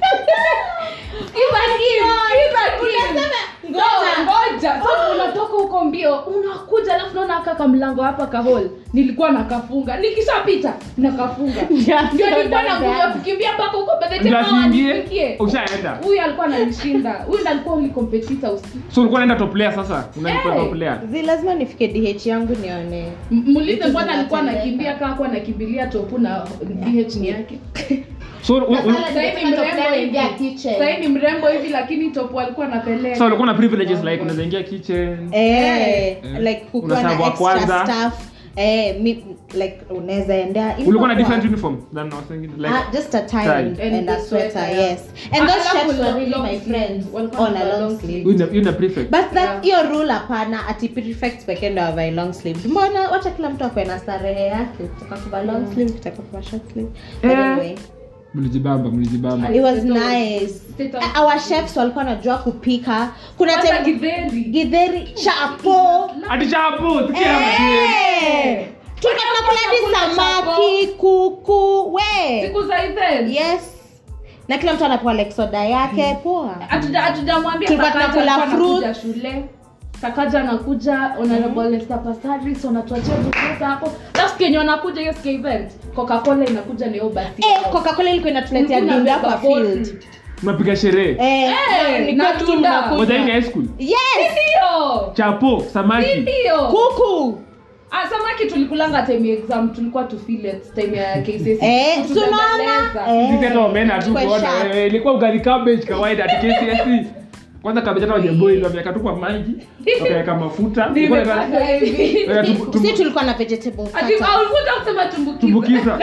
Kiza kim, kiza kim. So, ngoja so unatoka huko mbio unakuja alafu naona kaka mlango hapa kahol nilikuwa nakafunga nikishapita nakafunga ndio nilikuwa na nguvu ya kukimbia mpaka huko by the time ndio hawa asiingie wanifikie. ushaenda huyu alikuwa ananishinda huyu ndo alikuwa uli competitor usiku so ulikuwa unaenda top layer sasa unaenda Eh. top layer zi lazima nifike dh yangu nione M- muulize Vitu mbona alikuwa zinatendeka. anakimbia kaa kuwa anakimbilia topu na dh ni yake so u- u- Sahii ni mrembo hivi. Sahii ni mrembo hivi lakini topu alikuwa anapeleka so ulikuwa na privileges like unaweza ingia kitchen Eh, Eh. like kukuwa na Unaserve wa extra kwanza. staff eh, mi, like unaweza endea ulikuwa na ilikuwa different poa. uniform than I was thinking like Ah, just a tie, Tie. and, And and the a sweater, sweater, yeah. yes. And those Alafu shirts were long- really long my sleeve. friends Walikuwa on a na long long sleeve. Huyu ni- huyu ni prefect but that Yeah. hiyo rule hapana ati prefect pekee ndo avae long sleeve mbona wacha kila mtu akwe na starehe yake ukitaka kuvaa long sleeve ukitaka kuvaa short sleeve but Eh. anyway mlijibamba mlijibamba it was State of- nice state of- our chefs walikuwa wanajua kupika kuna Hata time githeri. githeri chapo ati chapo sikia Eh. tulikuwa tunakula hadi samaki kuku we siku za event yes na kila mtu anapewa like soda yake poa Hatuja- hatujamwambia Tulikuwa Sakaja tunakula alikuwa anakuja fruits. shule sakaja anakuja honorable Esther Passaris wanatuachia vitu hapo last kenye wanakuja hiyo siku ya event coca cola inakuja na hiyo basi eh, yao. coca-cola ilikuwa inatuletea Ulikuwa dinda unabeba kwa bottle. field mnapiga sherehe eh, Eh, ni na kwetu tunda. mnakunywa. moja hii ni high school yes ndio chapo samaki ndio kuku Ah, samaki tulikulanga time ya exam tulikuwa tu feel it time ya KCSE eh, Tu- sunaona tunabembeleza. eh. sisi hata wamena tu Kwa kuona sharp. wewe ilikuwa ugali cabbage kawaida ati KCSE kwanza cabbage hata wajeboil wameweka tu kwa maji wakaweka mafuta Ilikuwa inaitwa- Nimepata hivi. weka tumbu- si tumbu- tulikuwa na vegetable Ati- starters. ah, ulikuja kusema tumbukiza tumbukiza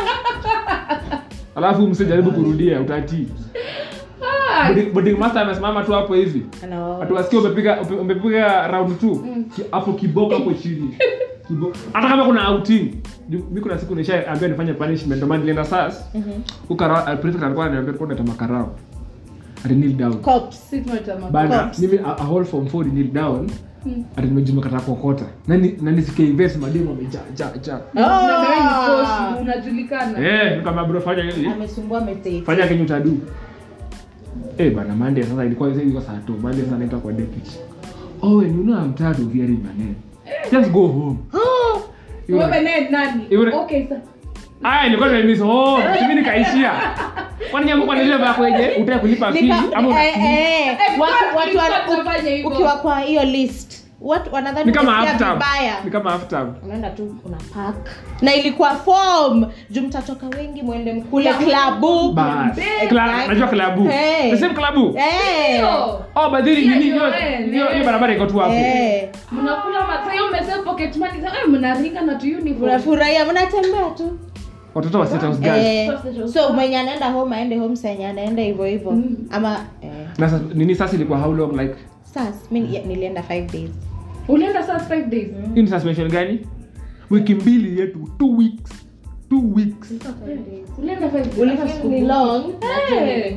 alafu msijaribu kurudia utatii Ah, Boarding- boarding master amesimama tu hapo hivi Ano. atuwasikia umepiga ume- umepiga round two Ki- hapo kiboko hapo chini Kibo- hata kama kuna outing Ju- mi kuna siku nishaambia nifanye punishment ndio maana nilienda sas Mhm. ukara prefect alikuwa ananiambia kwa nata makarao ati kneel down Cops. sisi tunatama- bana Cops. mimi a, a whole form 4 ni kneel down Mm. ati nimejuma kata kokota nani nani sikia invest mademo amejaa ja ja Na- na wewe ni Ah. coach, unajulikana eh kama bro fanya hivi amesumbua mete fanya kenye utadu eh bana mande sasa ilikuwa ilikuwa saa 2 mande sasa naenda kwa deputy oh and you know I'm tired of hearing my name just go home Iwe- wewe naye nani Iwe- okay sasa aya ilikuwa nimemiss home mimi nikaishia kwani nyambo kwa nile bako je utaka kulipa fee ama una- Eh, watu kwa- watu tulikuwa wana- tunafanya hivyo. ukiwa kwa hiyo list watu wanadhani ni kama umesikia half term vibaya ni kama half term unaenda tu una park na ilikuwa form juu mtatoka wengi mwende mkule Yeah. klabu bas Exactly. Kla- najua klabu Hey. the same klabu Eh. Ndio. oh but then Yeah, nini hiyo you're right. hiyo hiyo barabara iko tu hapo Eh. mnakula masaa hiyo mmesave pocket money sasa eh, mnaringa na tu uniform mnafurahia mnatembea tu watoto wa state house girls Eh, Sausage so mwenye anaenda home aende home senye anaenda hivyo hivyo Mm. ama eh. na sasa nini sasa ilikuwa how long like sas mi ni- nilienda five days ulienda sasa five days hii ni suspension gani wiki mbili yetu two weeks two weeks ulienda five days Ulifeel Hata siku ni moja. long Eh.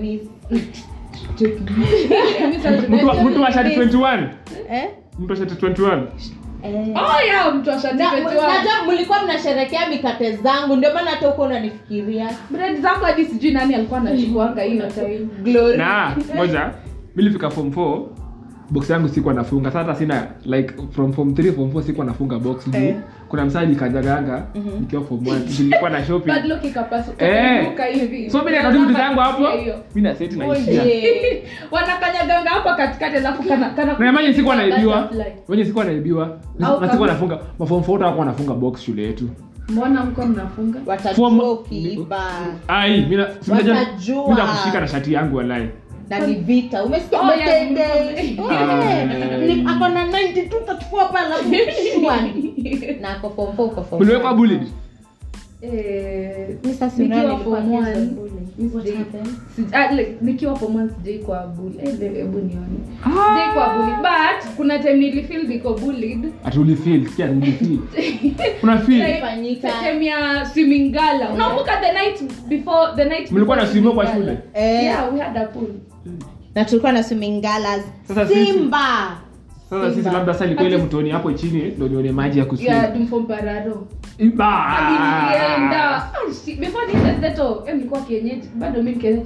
mtu wa- mtu wa shati 21 Eh? mtu wa shati 21 Eh. oh yeah mtu Na- ashatipetua najua mlikuwa mnasherekea mikate zangu ndio maana hata huko unanifikiria bread zako hadi sijui nani alikuwa anachukuanga hiyo time glory na moja milifika form 4 box yangu sikuwa nafunga sasa sina like from form 3 form 4 sikuwa nafunga box juu Eh. kuna msadi kajaganga nikiwa form 1 nilikuwa na shopping bad luck ikapasuka Eh. ikaanguka hivi so mimi nakati vitu zangu hapo Hiyo, hiyo. mimi na seti naishia Oye. wanakanyaganga hapa katikati alafu kana kana na imagine sikuwa naibiwa Butterfly. wenye sikuwa naibiwa Au na sikuwa kama- nafunga maform 4 watakuwa wanafunga box shule yetu mbona mko mnafunga watajua Form- ukiiba ai mimi na simejua Watajua. mimi nakushika na shati yangu walai na ni vita umesikia Oh, yeah, Matende? mko- Eh, ni- ako na 92 34 pale alafu shwari. na ako form four, uko form uliwekwa five. bullied Eh, Mi sasa nikiwa unaona form nilikuwa one, kids of bullying. mi What sijai- happened? si- ah, like, nikiwa form one sijai kwa bully Eh, le- hebu nione sijai kwa bully but kuna time nilifeel niko bullied ati ulifeel sikia ulifeel una feel Fanyika. time ya swimming gala unakumbuka the night before the night mlikuwa na before swimo kwa swimming shule gala? Eh, yeah we had a pool na tulikuwa na swimming galas Sasa sisi- simba sasa sisi Simba. labda sasa ilikuwa ile mtoni hapo chini ndio nione maji ya kuswim yeah dumfompararo Iba! Hadi nilienda Ah, shi- before niende Steto, eh, nilikuwa kienyeji bado mi ni kienyeji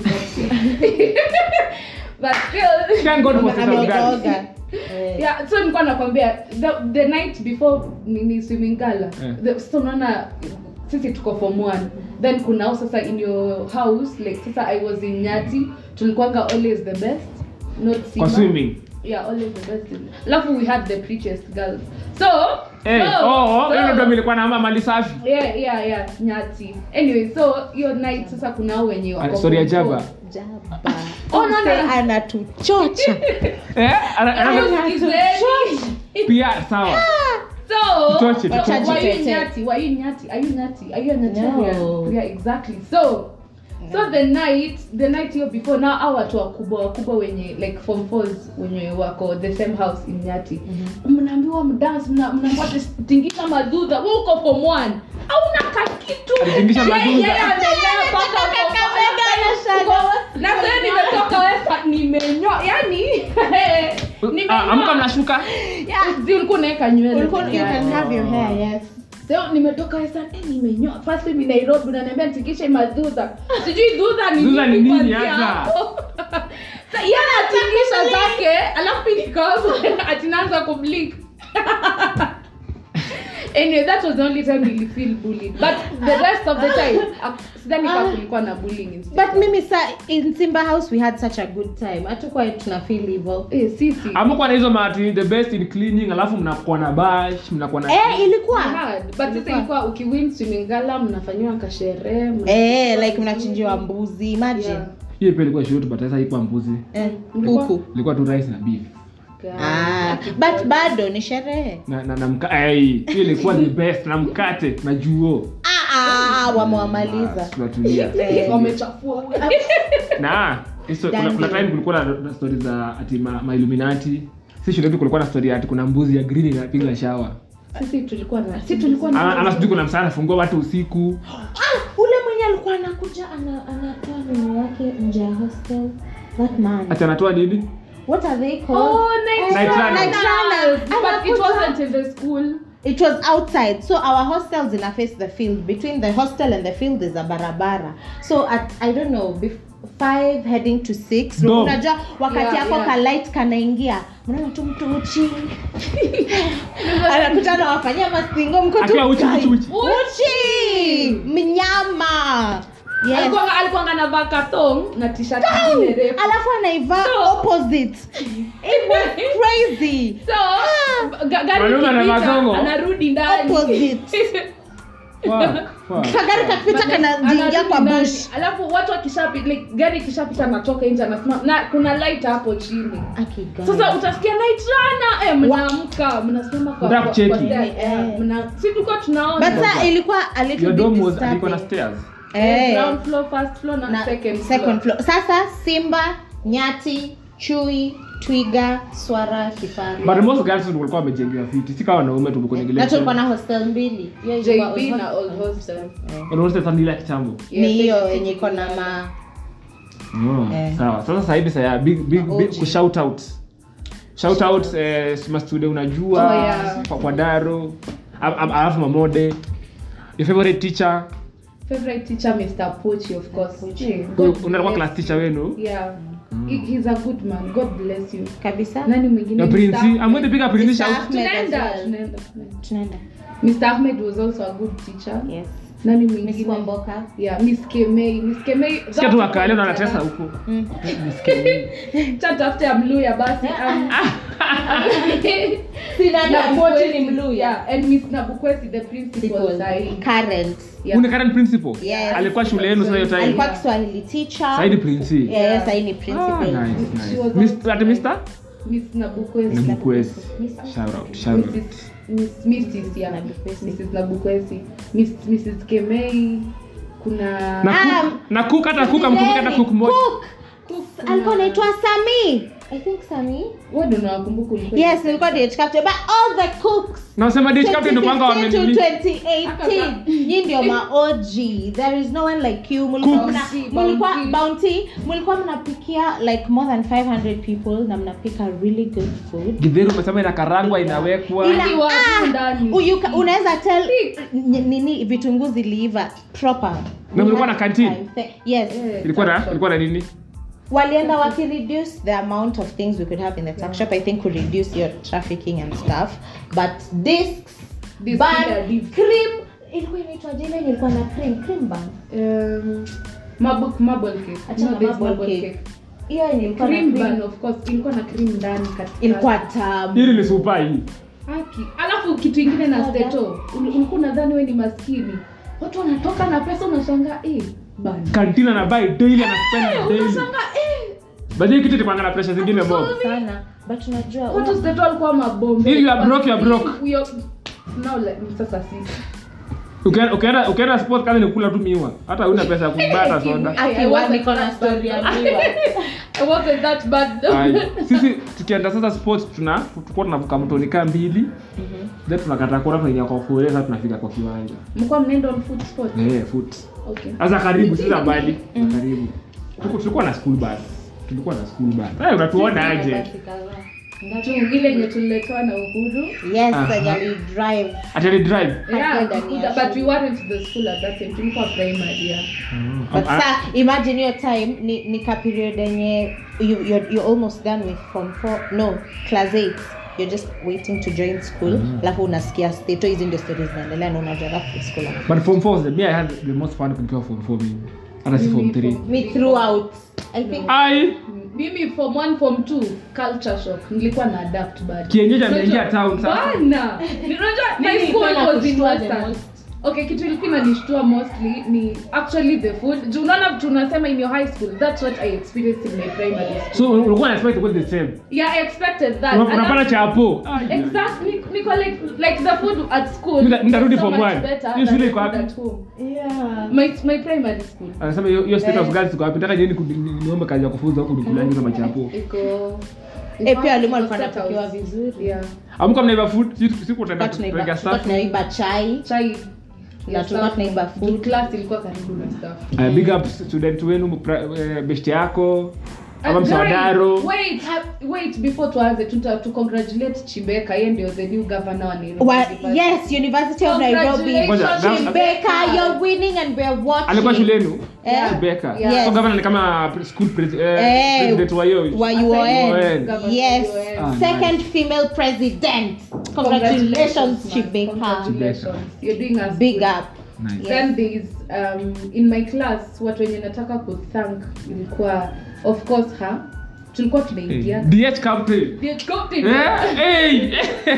but still Thank God for State of Girls. ameoga Eh. yeah so nilikuwa nakwambia the, the night before nini swimming gala Eh. the, so unaona sisi tuko form one then kunao sasa in your house like sasa i was in nyati tulikuwanga always the best not kwa Simba. swimming yeah always the best in- alafu we had the prettiest girls so eh so, oh oh so- hiyo ndio nilikuwa na mali safi yeah yeah yeah nyati anyway so hiyo night sasa kuna wenye wako Ah, story ya form Java four. Jaba. Oh, no, no. Mse anatuchocha eh ana- ana- Usikizeni. pia sawa so Tutoche, uh, tutoche. were you Tutoche. nyati were you nyati are you nyati are you a Nigerian No. yeah exactly so so the night the night hiyo before now hao watu wakubwa wakubwa wenye like form fours wenye wako the same house in nyati mnaambiwa mdance mna- mnaambiwa tingisha madudha wewe uko form one hauna kakitu Alitingisha Yeye- madudha. yeye amelea mpaka form one. na sasa nimetoka wesa nimenyoa yani Ah, amka mnashuka Zi ulikuwa unaweka nywele Ulikuwa- you peke can yake. have your hair, yes. so nimetoka wesa eh, nimenyoa first time nairobi unaniambia nitikishe madhudha sijui dhudha ni Dhudha ni nini nini kuanzia hata? hapo. Sa- yeye anatingisha zake alafu nikaanza atinaanza kublink anyway that was the only time nilifeel bullied but the rest of the time ak- sidhani ka kulikuwa na bullying instead but of- mimi sa in simba house we had such a good time hatukuwa tuna feel hivyo eh, sisi amekuwa na hizo mati the best in cleaning alafu mnakuwa na bash mnakuwa na eh ilikuwa hard. but sasa Ilikuwa. ilikuwa ukiwin swimming gala mnafanyiwa kasherehe mna- eh like mnachinjiwa mbuzi imagine Yeah. hiyo pia ilikuwa short but sasa haikuwa mbuzi eh, Mlikuwa- kuku ilikuwa tu rice na beef ah, but bado ni sherehe na na, na mka ai hiyo ilikuwa the best na mkate na juo ah, ah, wamewamaliza tunatulia Eh, wamechafua na hizo kuna, Dandy. kuna time kulikuwa na, na story za ati ma, ma illuminati si shule yetu kulikuwa na story ati kuna mbuzi ya green inapiga shawa sisi tulikuwa na si tulikuwa na ama ama sijui kuna msana fungua watu usiku ah, ule mwenye alikuwa anakuja ana- anatoa neno yake nje ya hostel that man ati anatoa nini what are they called Oh, night Night runners. runners. Night runners. But it Anakuja- wasn't in the school. it was outside so our hostels in a face the field between the hostel and the field is a barabara so at i don't know bef- five heading to six Dom. unajua wakati Yeah, yako yeah. ka light kanaingia mnaona tu mtu uchi anakutana wafanyia masingo mko tu Akiwa uchi, kai. uchi, uchi. uchi mnyama yes Alikuwa alikuwa anavaa katong na t-shirt nyingine refu. alafu anaivaa So- opposite it was crazy So, ga- gari Wanaume ikipita, anavaa gongo? anarudi ndani. Opposite. Wow, wow. kagari kakipita kanajiingia Anarudi kwa ndani. bush alafu watu wakishapita like, gari ikishapita anatoka nje anasimama na kuna light hapo chini Akigani. sasa utasikia night runner eh mnaamka mnasimama kwa Mtaka kwa- kucheki. kwa stairs, eh, Eh. mna si tulikuwa tunaona but sa ilikuwa a little your bit dome was disturbing. alikuwa na stairs Eh, Eh, ground floor first floor na, na second, second floor. floor. sasa simba nyati chui twiga swara kifaru but most girls walikuwa wamejengewa fiti si kama wanaume na tulikuwa na tumekuongelea hostel mbili Hiyo ilikuwa JB hostel- na old hostel unaona sasa nila kitambo ni hiyo Yeah, yenye iko na ma Oh, Eh. sawa sasa sasa hivi saya big big, big OG. ku shout out shout out eh, ma studio unajua Oh, yeah. kwa, kwa daro Am- am- alafu mamode your favorite teacher favorite teacher Mr. Pochi of course Yeah, Huyu God unakuwa bless- class teacher wenu yeah He- he's a good man god bless you kabisa nani mwingine ya Mr. prince Ahmed. amwende piga prince Mr. shout Ahmed as tunaenda well. tunaenda tunaenda. tunaenda Mr. Ahmed was also a good teacher yes nani miss mwingine kwamboka yeah miss Kemei miss Kemei sikia tu wakale na anatesa huko Mm. cha tafute ya mluya basi um, Sina Nabukwesi, ni mluya yeah, and miss nabukwesi the principal sahi current Yeah. Une current principal Yes. alikuwa shule yenu sasa hiyo time alikuwa kiswahili teacher sasa ni prince yeah, yes, sahi ni ah principal nice She nice was Mr. ati Mr. miss nabukwesi Nabukwesi Mr. shout out shout out Mrs. Miss, Mrs. Yeah. Nabukwesi. Mrs. Nabukwesi. Miss, Mrs. Kemei kuna na Ah, cook na cook hata cook amkumbuka hata cook moja Cook. Cook, alikuwa kuna- anaitwa sami i think sami Wewe ndio unawakumbuka ulikuwa- yes nilikuwa DH captain but all the cooks na usema dish captain ndio kwanga 2015 to wamenini 2018 nyi ndio ma OG there is no one like you mulikuwa Cooks. mna- mulikuwa Bounty. bounty mulikuwa mnapikia like more than 500 people na mnapika really good food githeri umesema inakarangwa inawekwa Ina- Hadi watu ah, ndani. uyu ka- unaweza tell n- nini vitunguu ziliiva proper Na mlikuwa na canteen? yes Eh, ilikuwa na tuck ilikuwa na nini walienda wakireduce the amount of things we could have in the tuck shop i think could reduce your trafficking and stuff but discs Discs bun yeah, discs. cream ilikuwa inaitwa jina yenye ilikuwa na cream cream bun Um, marble- marble cake. Achana No, there's marble marble cake. cake. hiyo yenye ilikuwa na Cream cream bun, of course. ilikuwa na cream ndani katikati. ilikuwa tamu hili ni supa hii Haki. alafu kitu ingine na Soda. steto ul- ulikuwa unadhani we ni maskini watu wanatoka na pesa unashangaa eh, bana. kantina na buy daily ana spend Eh, daily unashangaa eh, baadaye kitu itakwanga na pressure zingine mob sana but unajua watu steto walikuwa mabombe If you are broke, you are broke. You are- now like sasa sisi Ukienda- ukienda ukienda sport kazi ni kula tu miwa hata una pesa ya kubata soda I- I Akiwa wasn't niko na that story ya bad. miwa. I wasn't that bad though. Ai, sisi tukienda sasa sports tuna tulikuwa tunavuka mtoni kaa mbili then tunakata kura tunaingia kwa kule sasa tunafika kwa kiwanja mlikuwa mnaenda on foot sport eh foot okay sasa karibu sasa mbali karibu Tuko- tulikuwa na school bus tulikuwa na school bus eh unatuona aje Basi kadhaa. tu ile yenye tuliletewa na uhuru Yes, Aha. and you drive. atali drive yeah, Hakwenda ni ya but we shule. weren't the school at that time tulikuwa primary yeah. But Ah, sa, imagine your time ni, ni ka period yenye you, you're, you're almost done with from four, no, class 8 you're just waiting to join school alafu unasikia stato hizi ndio stories zinaendelea na unajua alafu school but form 4 was the me i had the most fun nikiwa form 4 mimi hata si form 3 me throughout i think ai mimi form 1 form 2 culture shock nilikuwa na adapt bad Kienyeji ameingia Unajua- town sasa. bana unajua my Nini school ilikuwa was in inakushtua the western most? okay kitu ilikuwa inanishtua mostly ni actually the food juu unaona tunasema in your high school that's what i experienced in my primary school so ulikuwa na expect to go the same yeah i expected that Una- And unapata that's- chapo Ai, ai. exactly niko like like the food at school Nita- nitarudi is so form much one. better Hiyo than shule the iko food wapi? at home yeah my my primary school anasema hiyo hiyo state of Eh. girls iko wapi nataka niende ku- ni- niombe kazi ya kufunza huku nikulangi kama chapo iko Eh, pia walimu iko walikuwa set wanapikiwa house. vizuri. yeah amka mnaiba food siku siku Tulikuwa utaenda tunaiba- kupeleka tulikuwa staff tunaiba chai chai Na tulikuwa tunaiba food. class ilikuwa karibu na staff Uh, big up student wenu mpra- eh, best yako ama Uh, msawadaro guys, wait ha- wait before tuanze tuta to congratulate chibeka yeye ndio the new governor wa Nairobi Wa- University. yes university of nairobi Congratulations, Ngoja, gov- Chibeka, you're winning and we're watching alikuwa shule yenu Eh. Rebecca. Yeah. So governor ni kama pre- school pres- eh, Eh, president wa hiyo wa Assigned UON. governor Yes. UON. Ah, Second nice. female president. Congratulations, Congratulations, man. Chibeka. Congratulations. You're doing us Big good. up. Nice. Yes. then there is um, in my class watu wenye nataka kuthank ilikuwa of course ha tulikuwa Hey, tunaingia DH captain The captain. Eh, hey.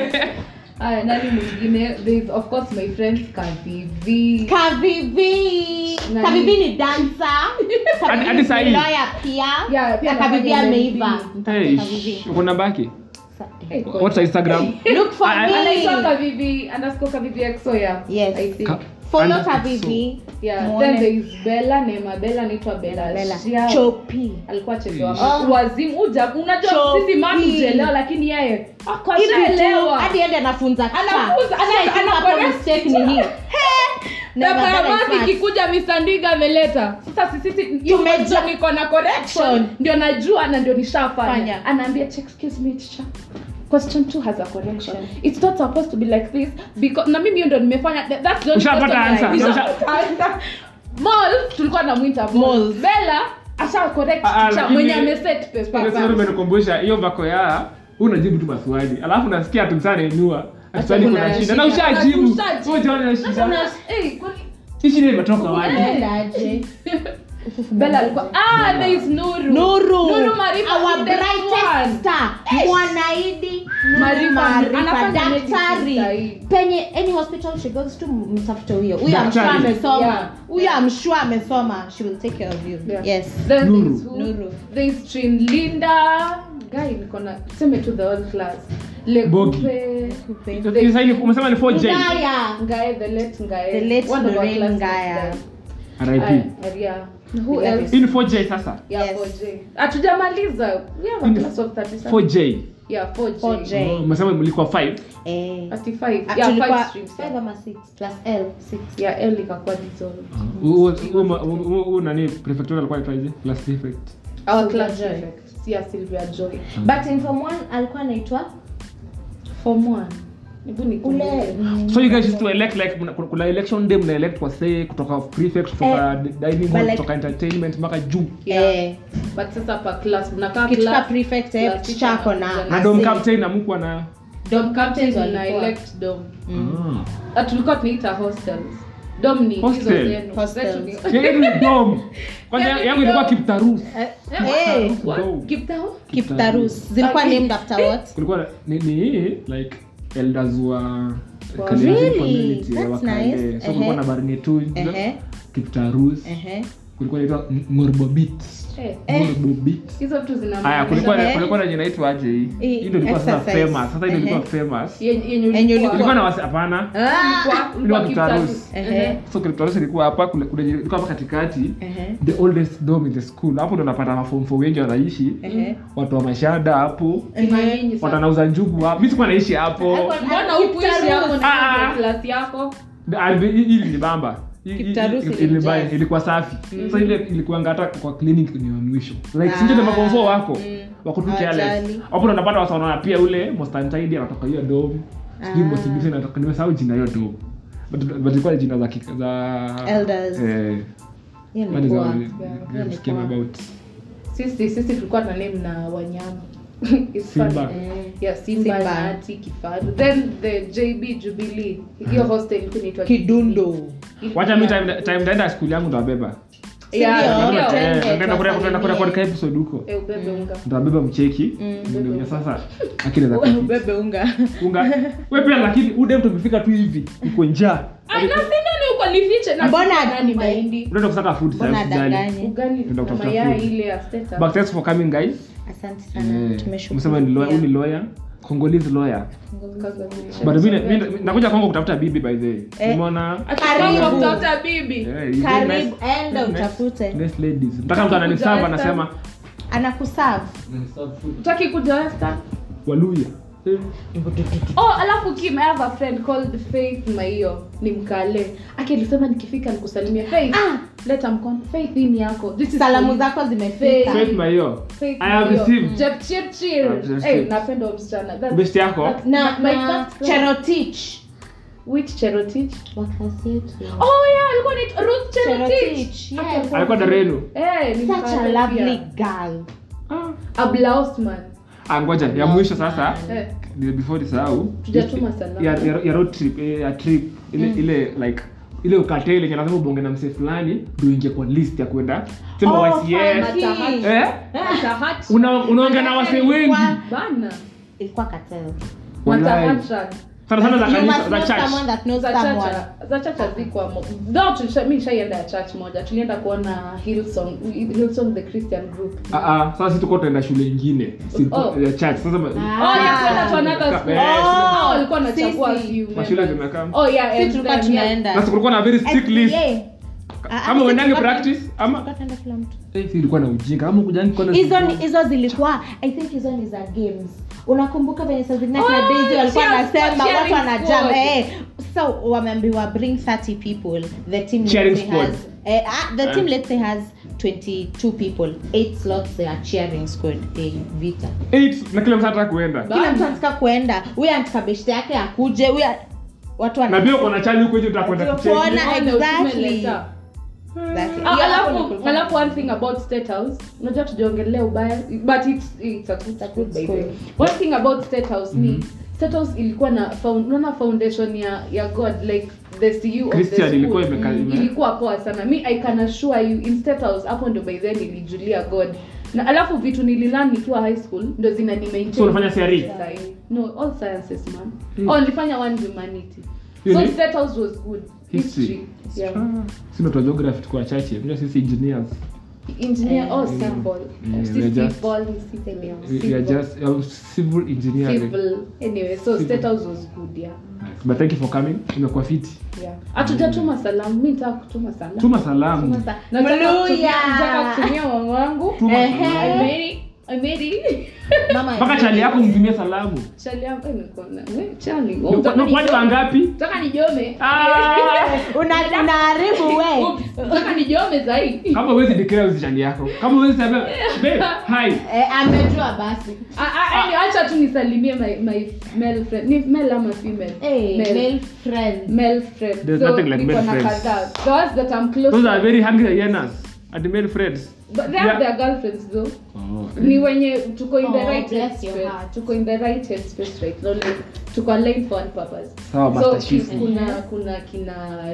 Aya, nani mwingine there is of course my friends kavivi Kavivi. Nani? Kavivi ni dancer. Hadi- hadi Kavivi sahi. ni lawyer pia. Yeah, pia Na Kavivi anafanya ameiva. Hey, Kavivi. uko namba yake Hey, God. what's her instagram Look for I- I- anaitwa me. kavivi underscore kavivi exo yeah Yes. i think Ka- Follow Under- Kavivi. yeah Muone. then there is bella nema bella anaitwa bella Bella. Shiao. Chopi. alikuwa chezewa Oh. wazimu uja unajua Chopi. sisi manu ujaelewa lakini yeye Hivi tu, akashaelewa hadi ende anafunza Anafunza, Sasa ana- I think ana hapo correct mistake ni hii. Never Pepa ya done basi it fast. ikikuja Mr. Ndiga ameleta sasa sisi Tumeja- tumeja niko na correction ndio najua na ndio nishafanya Fanya. anaambia "Check, excuse me teacher question 2 has a correction it's not supposed to be like this because na mimi hiyo ndio nimefanya That- that's the only Ushapata question answer. I- Usha- Ushapata answer. Moles, tulikuwa na mwita Moles. Bella asha correct Ah, ah, teacher lakini- mwenye ameset Ile paper story imenikumbusha hiyo vako ya huu unajibu tu maswali alafu nasikia tu msana inua swali kuna kuna shida na shida. ushajibu Ushajibu. wewe jiona Sasa shida una- eh, kwani- hii shida imetoka wapi Endaje? Bella alikuwa ah there is Nuru Nuru. Nuru Marifa Our is the brightest one. star. Mwanaidi. Nuru Marifa, Marifa, anafanya medicine daktari. sahi. Penye any hospital she goes to mtafute huyo. Huyo I'm sure Daktari. amesoma. Yeah. Huyo I'm sure amesoma. She will take care of you. Yeah. Yes. Then Nuru. there's who? Nuru. There's Trin Linda. Guy niko na seme to the whole class. Bogi. Lekupe. Sasa hivi umesema ni 4J Ngaya. Ngae, the late Ngae. The late One of our Lorraine classmates Ngaya. died. RIP Aya, yeah. Who We love else? hii ni 4J sasa Yeah, Yes. 4J. Hatujamaliza. We have a In- class of 30 something. 4J Yeah, 4J. 4J. Oh, umesema mlikuwa 5 Eh. 35. Ah, Yeah, tulikuwa five streams. five ama six plus L, six. Yeah, L ikakuwa dissolved. Huu- huu- huu- huu nani prefectura alikuwa anaitwaje class prefect Our Sylvia class Joy. prefect. Yeah, Sylvia Joy. But in form one alikuwa anaitwa Form 1. Hebu nikumbuke. ule so you guys used to elect like mna- kuna- kuna election day mna elect kwa say kutoka prefect kutoka dining but hall like- kutoka entertainment mpaka juu Yeah. eh but sasa per class mnakaa kitu ka class prefect eh class teacher ako na teacher na dom captain amukwa na dom captains Captains na walikuwa. elect dom Mm. Ah. Ah, tulikuwa tunaita hostels dom ni hizo Hostel. zenu Hostels. Zetu ni- Yeye ni dom kwanza Yeah, yangu ni ilikuwa dom. kiptarus Eh, Eh, eh, what? Dom. Kiptao? Kiptarus zilikuwa Okay. named after what kulikuwa ni, ni like elders wa Wow. Kalenjin Really? community ya That's Wakale. nice. so kulikuwa Ehe. na barnetu Ehe. kiptarus ehe kulikuwa inaitwa ngorbobit Eh, Bobi. hizo vitu zina haya kulikuwa Eh. kulikuwa na jina inaitwa aje hii Hii, hii ndio ilikuwa sasa exercise. famous sasa ndio ilikuwa Ehe. famous Yenye- yenye Yenye ulikuwa- ilikuwa na wasi hapana Ah. ulikuwa- ulikuwa Ilikuwa Kiptaru. Kiptarus. Ehe. so Cryptarus ilikuwa hapa kule kule ilikuwa hapa katikati Ehe. the oldest dome in the school hapo ndo napata maform four wengi wanaishi Ehe. watu wa mashada hapo Kina nyinyi watu sana. wanauza njugu hapo mimi sikuwa naishi hapo Mbona hukuishi hapo Ah, na ah. class yako? Ah, hii hii ni bamba Hii- hii- Kiptarus hii- ilijaa. ilibaya, ilikuwa safi sasa ile ilikuanga hata kwa clinic ni wa mwisho like sinje na maform four wako Mm. wako tu careless Hawajali. hapo ndo unapata wasa wanaona pia ule Mostantide anatoka hiyo dome sijui Ah. Mostantide anatoka nimesahau jina hiyo dome but but ilikuwa ni jina za kika- za Elders. eh Hiyo ni what is poa. our- Hiyo ni this came poa. about sisi sisi tulikuwa na name na wanyama It's Simba. funny. Eh. yeah simba Simba. nati kifaru then the jb jubilee hiyo hostel ilikuwa inaitwa kidundo Jubilee. wacha mi time time ndaenda school yangu ndabeba Yeah, Sindio? ndio. Twende, Eh, nitaenda kurekodi- tuwasalimie. kurekodi ka episode huko Eh, ubebe unga ndabeba mcheki Mm. ndio sasa akili za ubebe unga unga wewe pia lakini ude mtu ukifika tu hivi uko njaa Ah, na sina ni uko nifiche na Mbona sina nani atupe? mahindi unaenda kusaka food mbona sasa usijali adanganye ugali Nenda na kutafuta mayai food. ile ya steta but thanks for coming guys asante sana Eh, tumeshukuru msema ni lawyer pia. huyu ni lawyer Congolese lawyer but mimi mimi nakuja Kongo kutafuta bibi by the way Eh. umeona Karibu. kutafuta bibi Eh, you very karibu nice- enda nice- utafute nice ladies mtaka mtu ananiserve anasema anakuserve utaki kuja western waluya Eh. oh alafu kim i have a friend called faith maio ni mkale aki alisema nikifika nikusalimia faith Ah. leta mkono faith hii ni yako This is salamu for you. zako zimefika Faith Mayo Faith I have Maio. received. Jepchirchir. I have Eh, received. napenda huyo msichana That's- best yako that's na, my na first friend. cherotich which cherotich wakasi yetu oh yeah alikuwa ni ruth cherotich Cherotich, yes. Aki alikuwa darenu eh ni such a mkale lovely pia. girl a Blausman. ah ngoja ya mwisho sasa eh ni before nisahau Tujatuma salamu. ya, ya, ya road trip eh, ya trip ile ile like ile ukateli yenye lazima ubonge na msee fulani ndio ingie kwa list ya kwenda sema Oh, wasi yes fine. Matahati. eh Matahati. una unaongea na wasee wengi Ilikuwa- bana ilikuwa katel Wallahi. Matahatran. sana sana za you kanisa must za know church someone that knows za someone chacha za chacha ziko no tulisha mi nishaienda ya church moja tulienda kuona hillsong hillsong the christian group ah ah sasa sisi tuko tunaenda shule ingine si Oh. ya church sasa ma- Ah. oh yeah kwenda to another school Eh, oh walikuwa wanachagua sisi. few mashule members. zimekaa oh yeah si and tulikuwa then, yeah. tunaenda sasa kulikuwa na very strict list SDA. Ah, ah, kama si uendange tulikuwa- practice ama tulikuwa tunaenda kila mtu eh si ilikuwa na ujinga kama kujani kwa hizo ni hizo zilikuwa i think hizo ni za games unakumbuka venye saa zingine kina Oh, Daisy walikuwa cheer- wanasema cheering watu wanajam squad. eh sasa wameambiwa bring 30 people the team let's Cheering say squad. has eh, ah, the team Eh. let's say has 22 people 8 slots they are cheering squad eh, vita eight na kila mtu anataka kuenda kila mtu anataka kuenda huyu anataka beshte yake akuje huyu a- watu wana- na pia uko na chali huko nje utakwenda kucheki Kuona- Uone exactly. utume letter. Exactly. Ah, Hiyo hapo alafu ndio alafu one thing about state house unajua tujaongelea ubaya but it's it's a good school by the way one thing about state house ni state house ilikuwa na found, unaona foundation ya ya god like the cu of the Christian school ilikuwa imeka- ime- ilikuwa poa sana mi i can assure you in state house hapo ndo by then nilijulia god na alafu vitu nililan nikiwa high school ndo zina ni maintain So unafanya CRE? Sahi. no all sciences man Mm. oh nilifanya one humanity Hiyo so ni- state house was good History. history yeah sina tu geography tuko wachache unajua sisi engineers engineer Eh, or mm. civil Yeah, si we're just- civil si civil we, we are just uh, civil engineering civil anyway so Civil. state house was good yeah Nice. but thank you for coming imekuwa fiti yeah hatujatuma salamu mi nitaka kutuma salamu tuma salamu Tuma sa- nataka Mluya. kutumia- nataka kutumia wangu wangu Tuma Ehe. salamu. I made it. I made it. Mama mpaka chali yako mtumie salamu Chali yangu, eh, niko na- we, chali. Ni- Unataka ni kwani nijome? wangapi Unataka nijome Ah! Una- unaharibu we Oops, unataka nijome zaidi kama huwezi declare usi chali yako kama huwezi sema babe hi eh, amejua basi Ah, ah, anyway, acha tu nisalimie my, my male friend ni male ama female hey, Male. male friend male friend There's so nothing like niko male na friends. kadhaa the ones that I'm close those to are very hungry hyenas and male friends but they have Yeah. their girlfriends though oh. ni wenye tuko in the Oh, right bless your headspace heart. tuko in the right headspace right now like tuko aligned for one purpose Sawa, so Master Chief. kuna kuna kina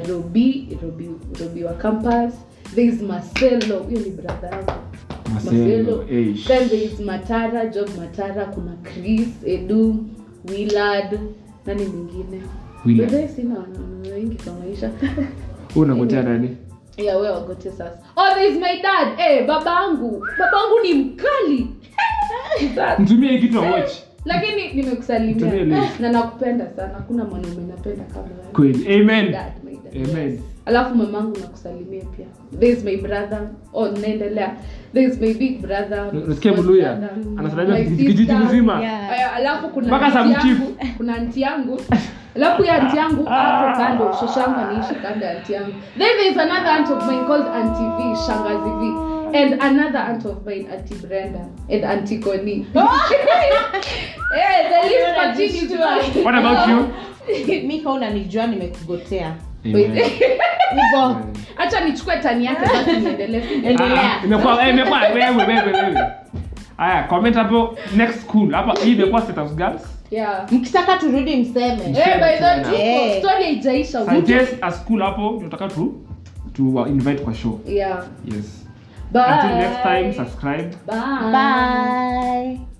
Robi Robi Robi wa campus there is Marcelo huyo ni brother yangu Marcelo, eish. then there is Matara Job Matara kuna Chris Edu Willard nani mwingine Willard. By the way, sina wanaume wengi kwa maisha Wewe unagotea nani yeah we wagote sasa oh there is my dad eh babangu babangu ni mkali Sasa. mtumie hii kitu watch lakini Tumie nimekusalimia link. na nakupenda sana hakuna mwanaume napenda kama wewe. kweli amen Dad, my dad. amen alafu mamangu nakusalimia pia there is my brother oh naendelea there is my big brother nasikia my mluya brother, anasalimia my kijiji sister. mzima Yeah. Aya, alafu kuna Mpaka aunti some chief. yangu kuna anti yangu alafu ya anti yangu hapo kando shoshangu anaishi kando ya anti yangu then there is another aunt of mine called auntie v shangazi v and another aunt of mine auntie brenda and auntie connie Eh, the list continues to- what about you mi kaa unanijua nimekugotea Wait. hivo acha nichukue tani yake basi niendelee endelea Ah, imekuwa eh, imekuwa wewe wewe wewe haya comment hapo next school hapa hii imekuwa status girls yeah mkitaka turudi mseme Eh, by the way, tuko. Eh. story haijaisha suggest a school hapo tunataka tu to uh, invite kwa show yeah yes bye until next time subscribe bye bye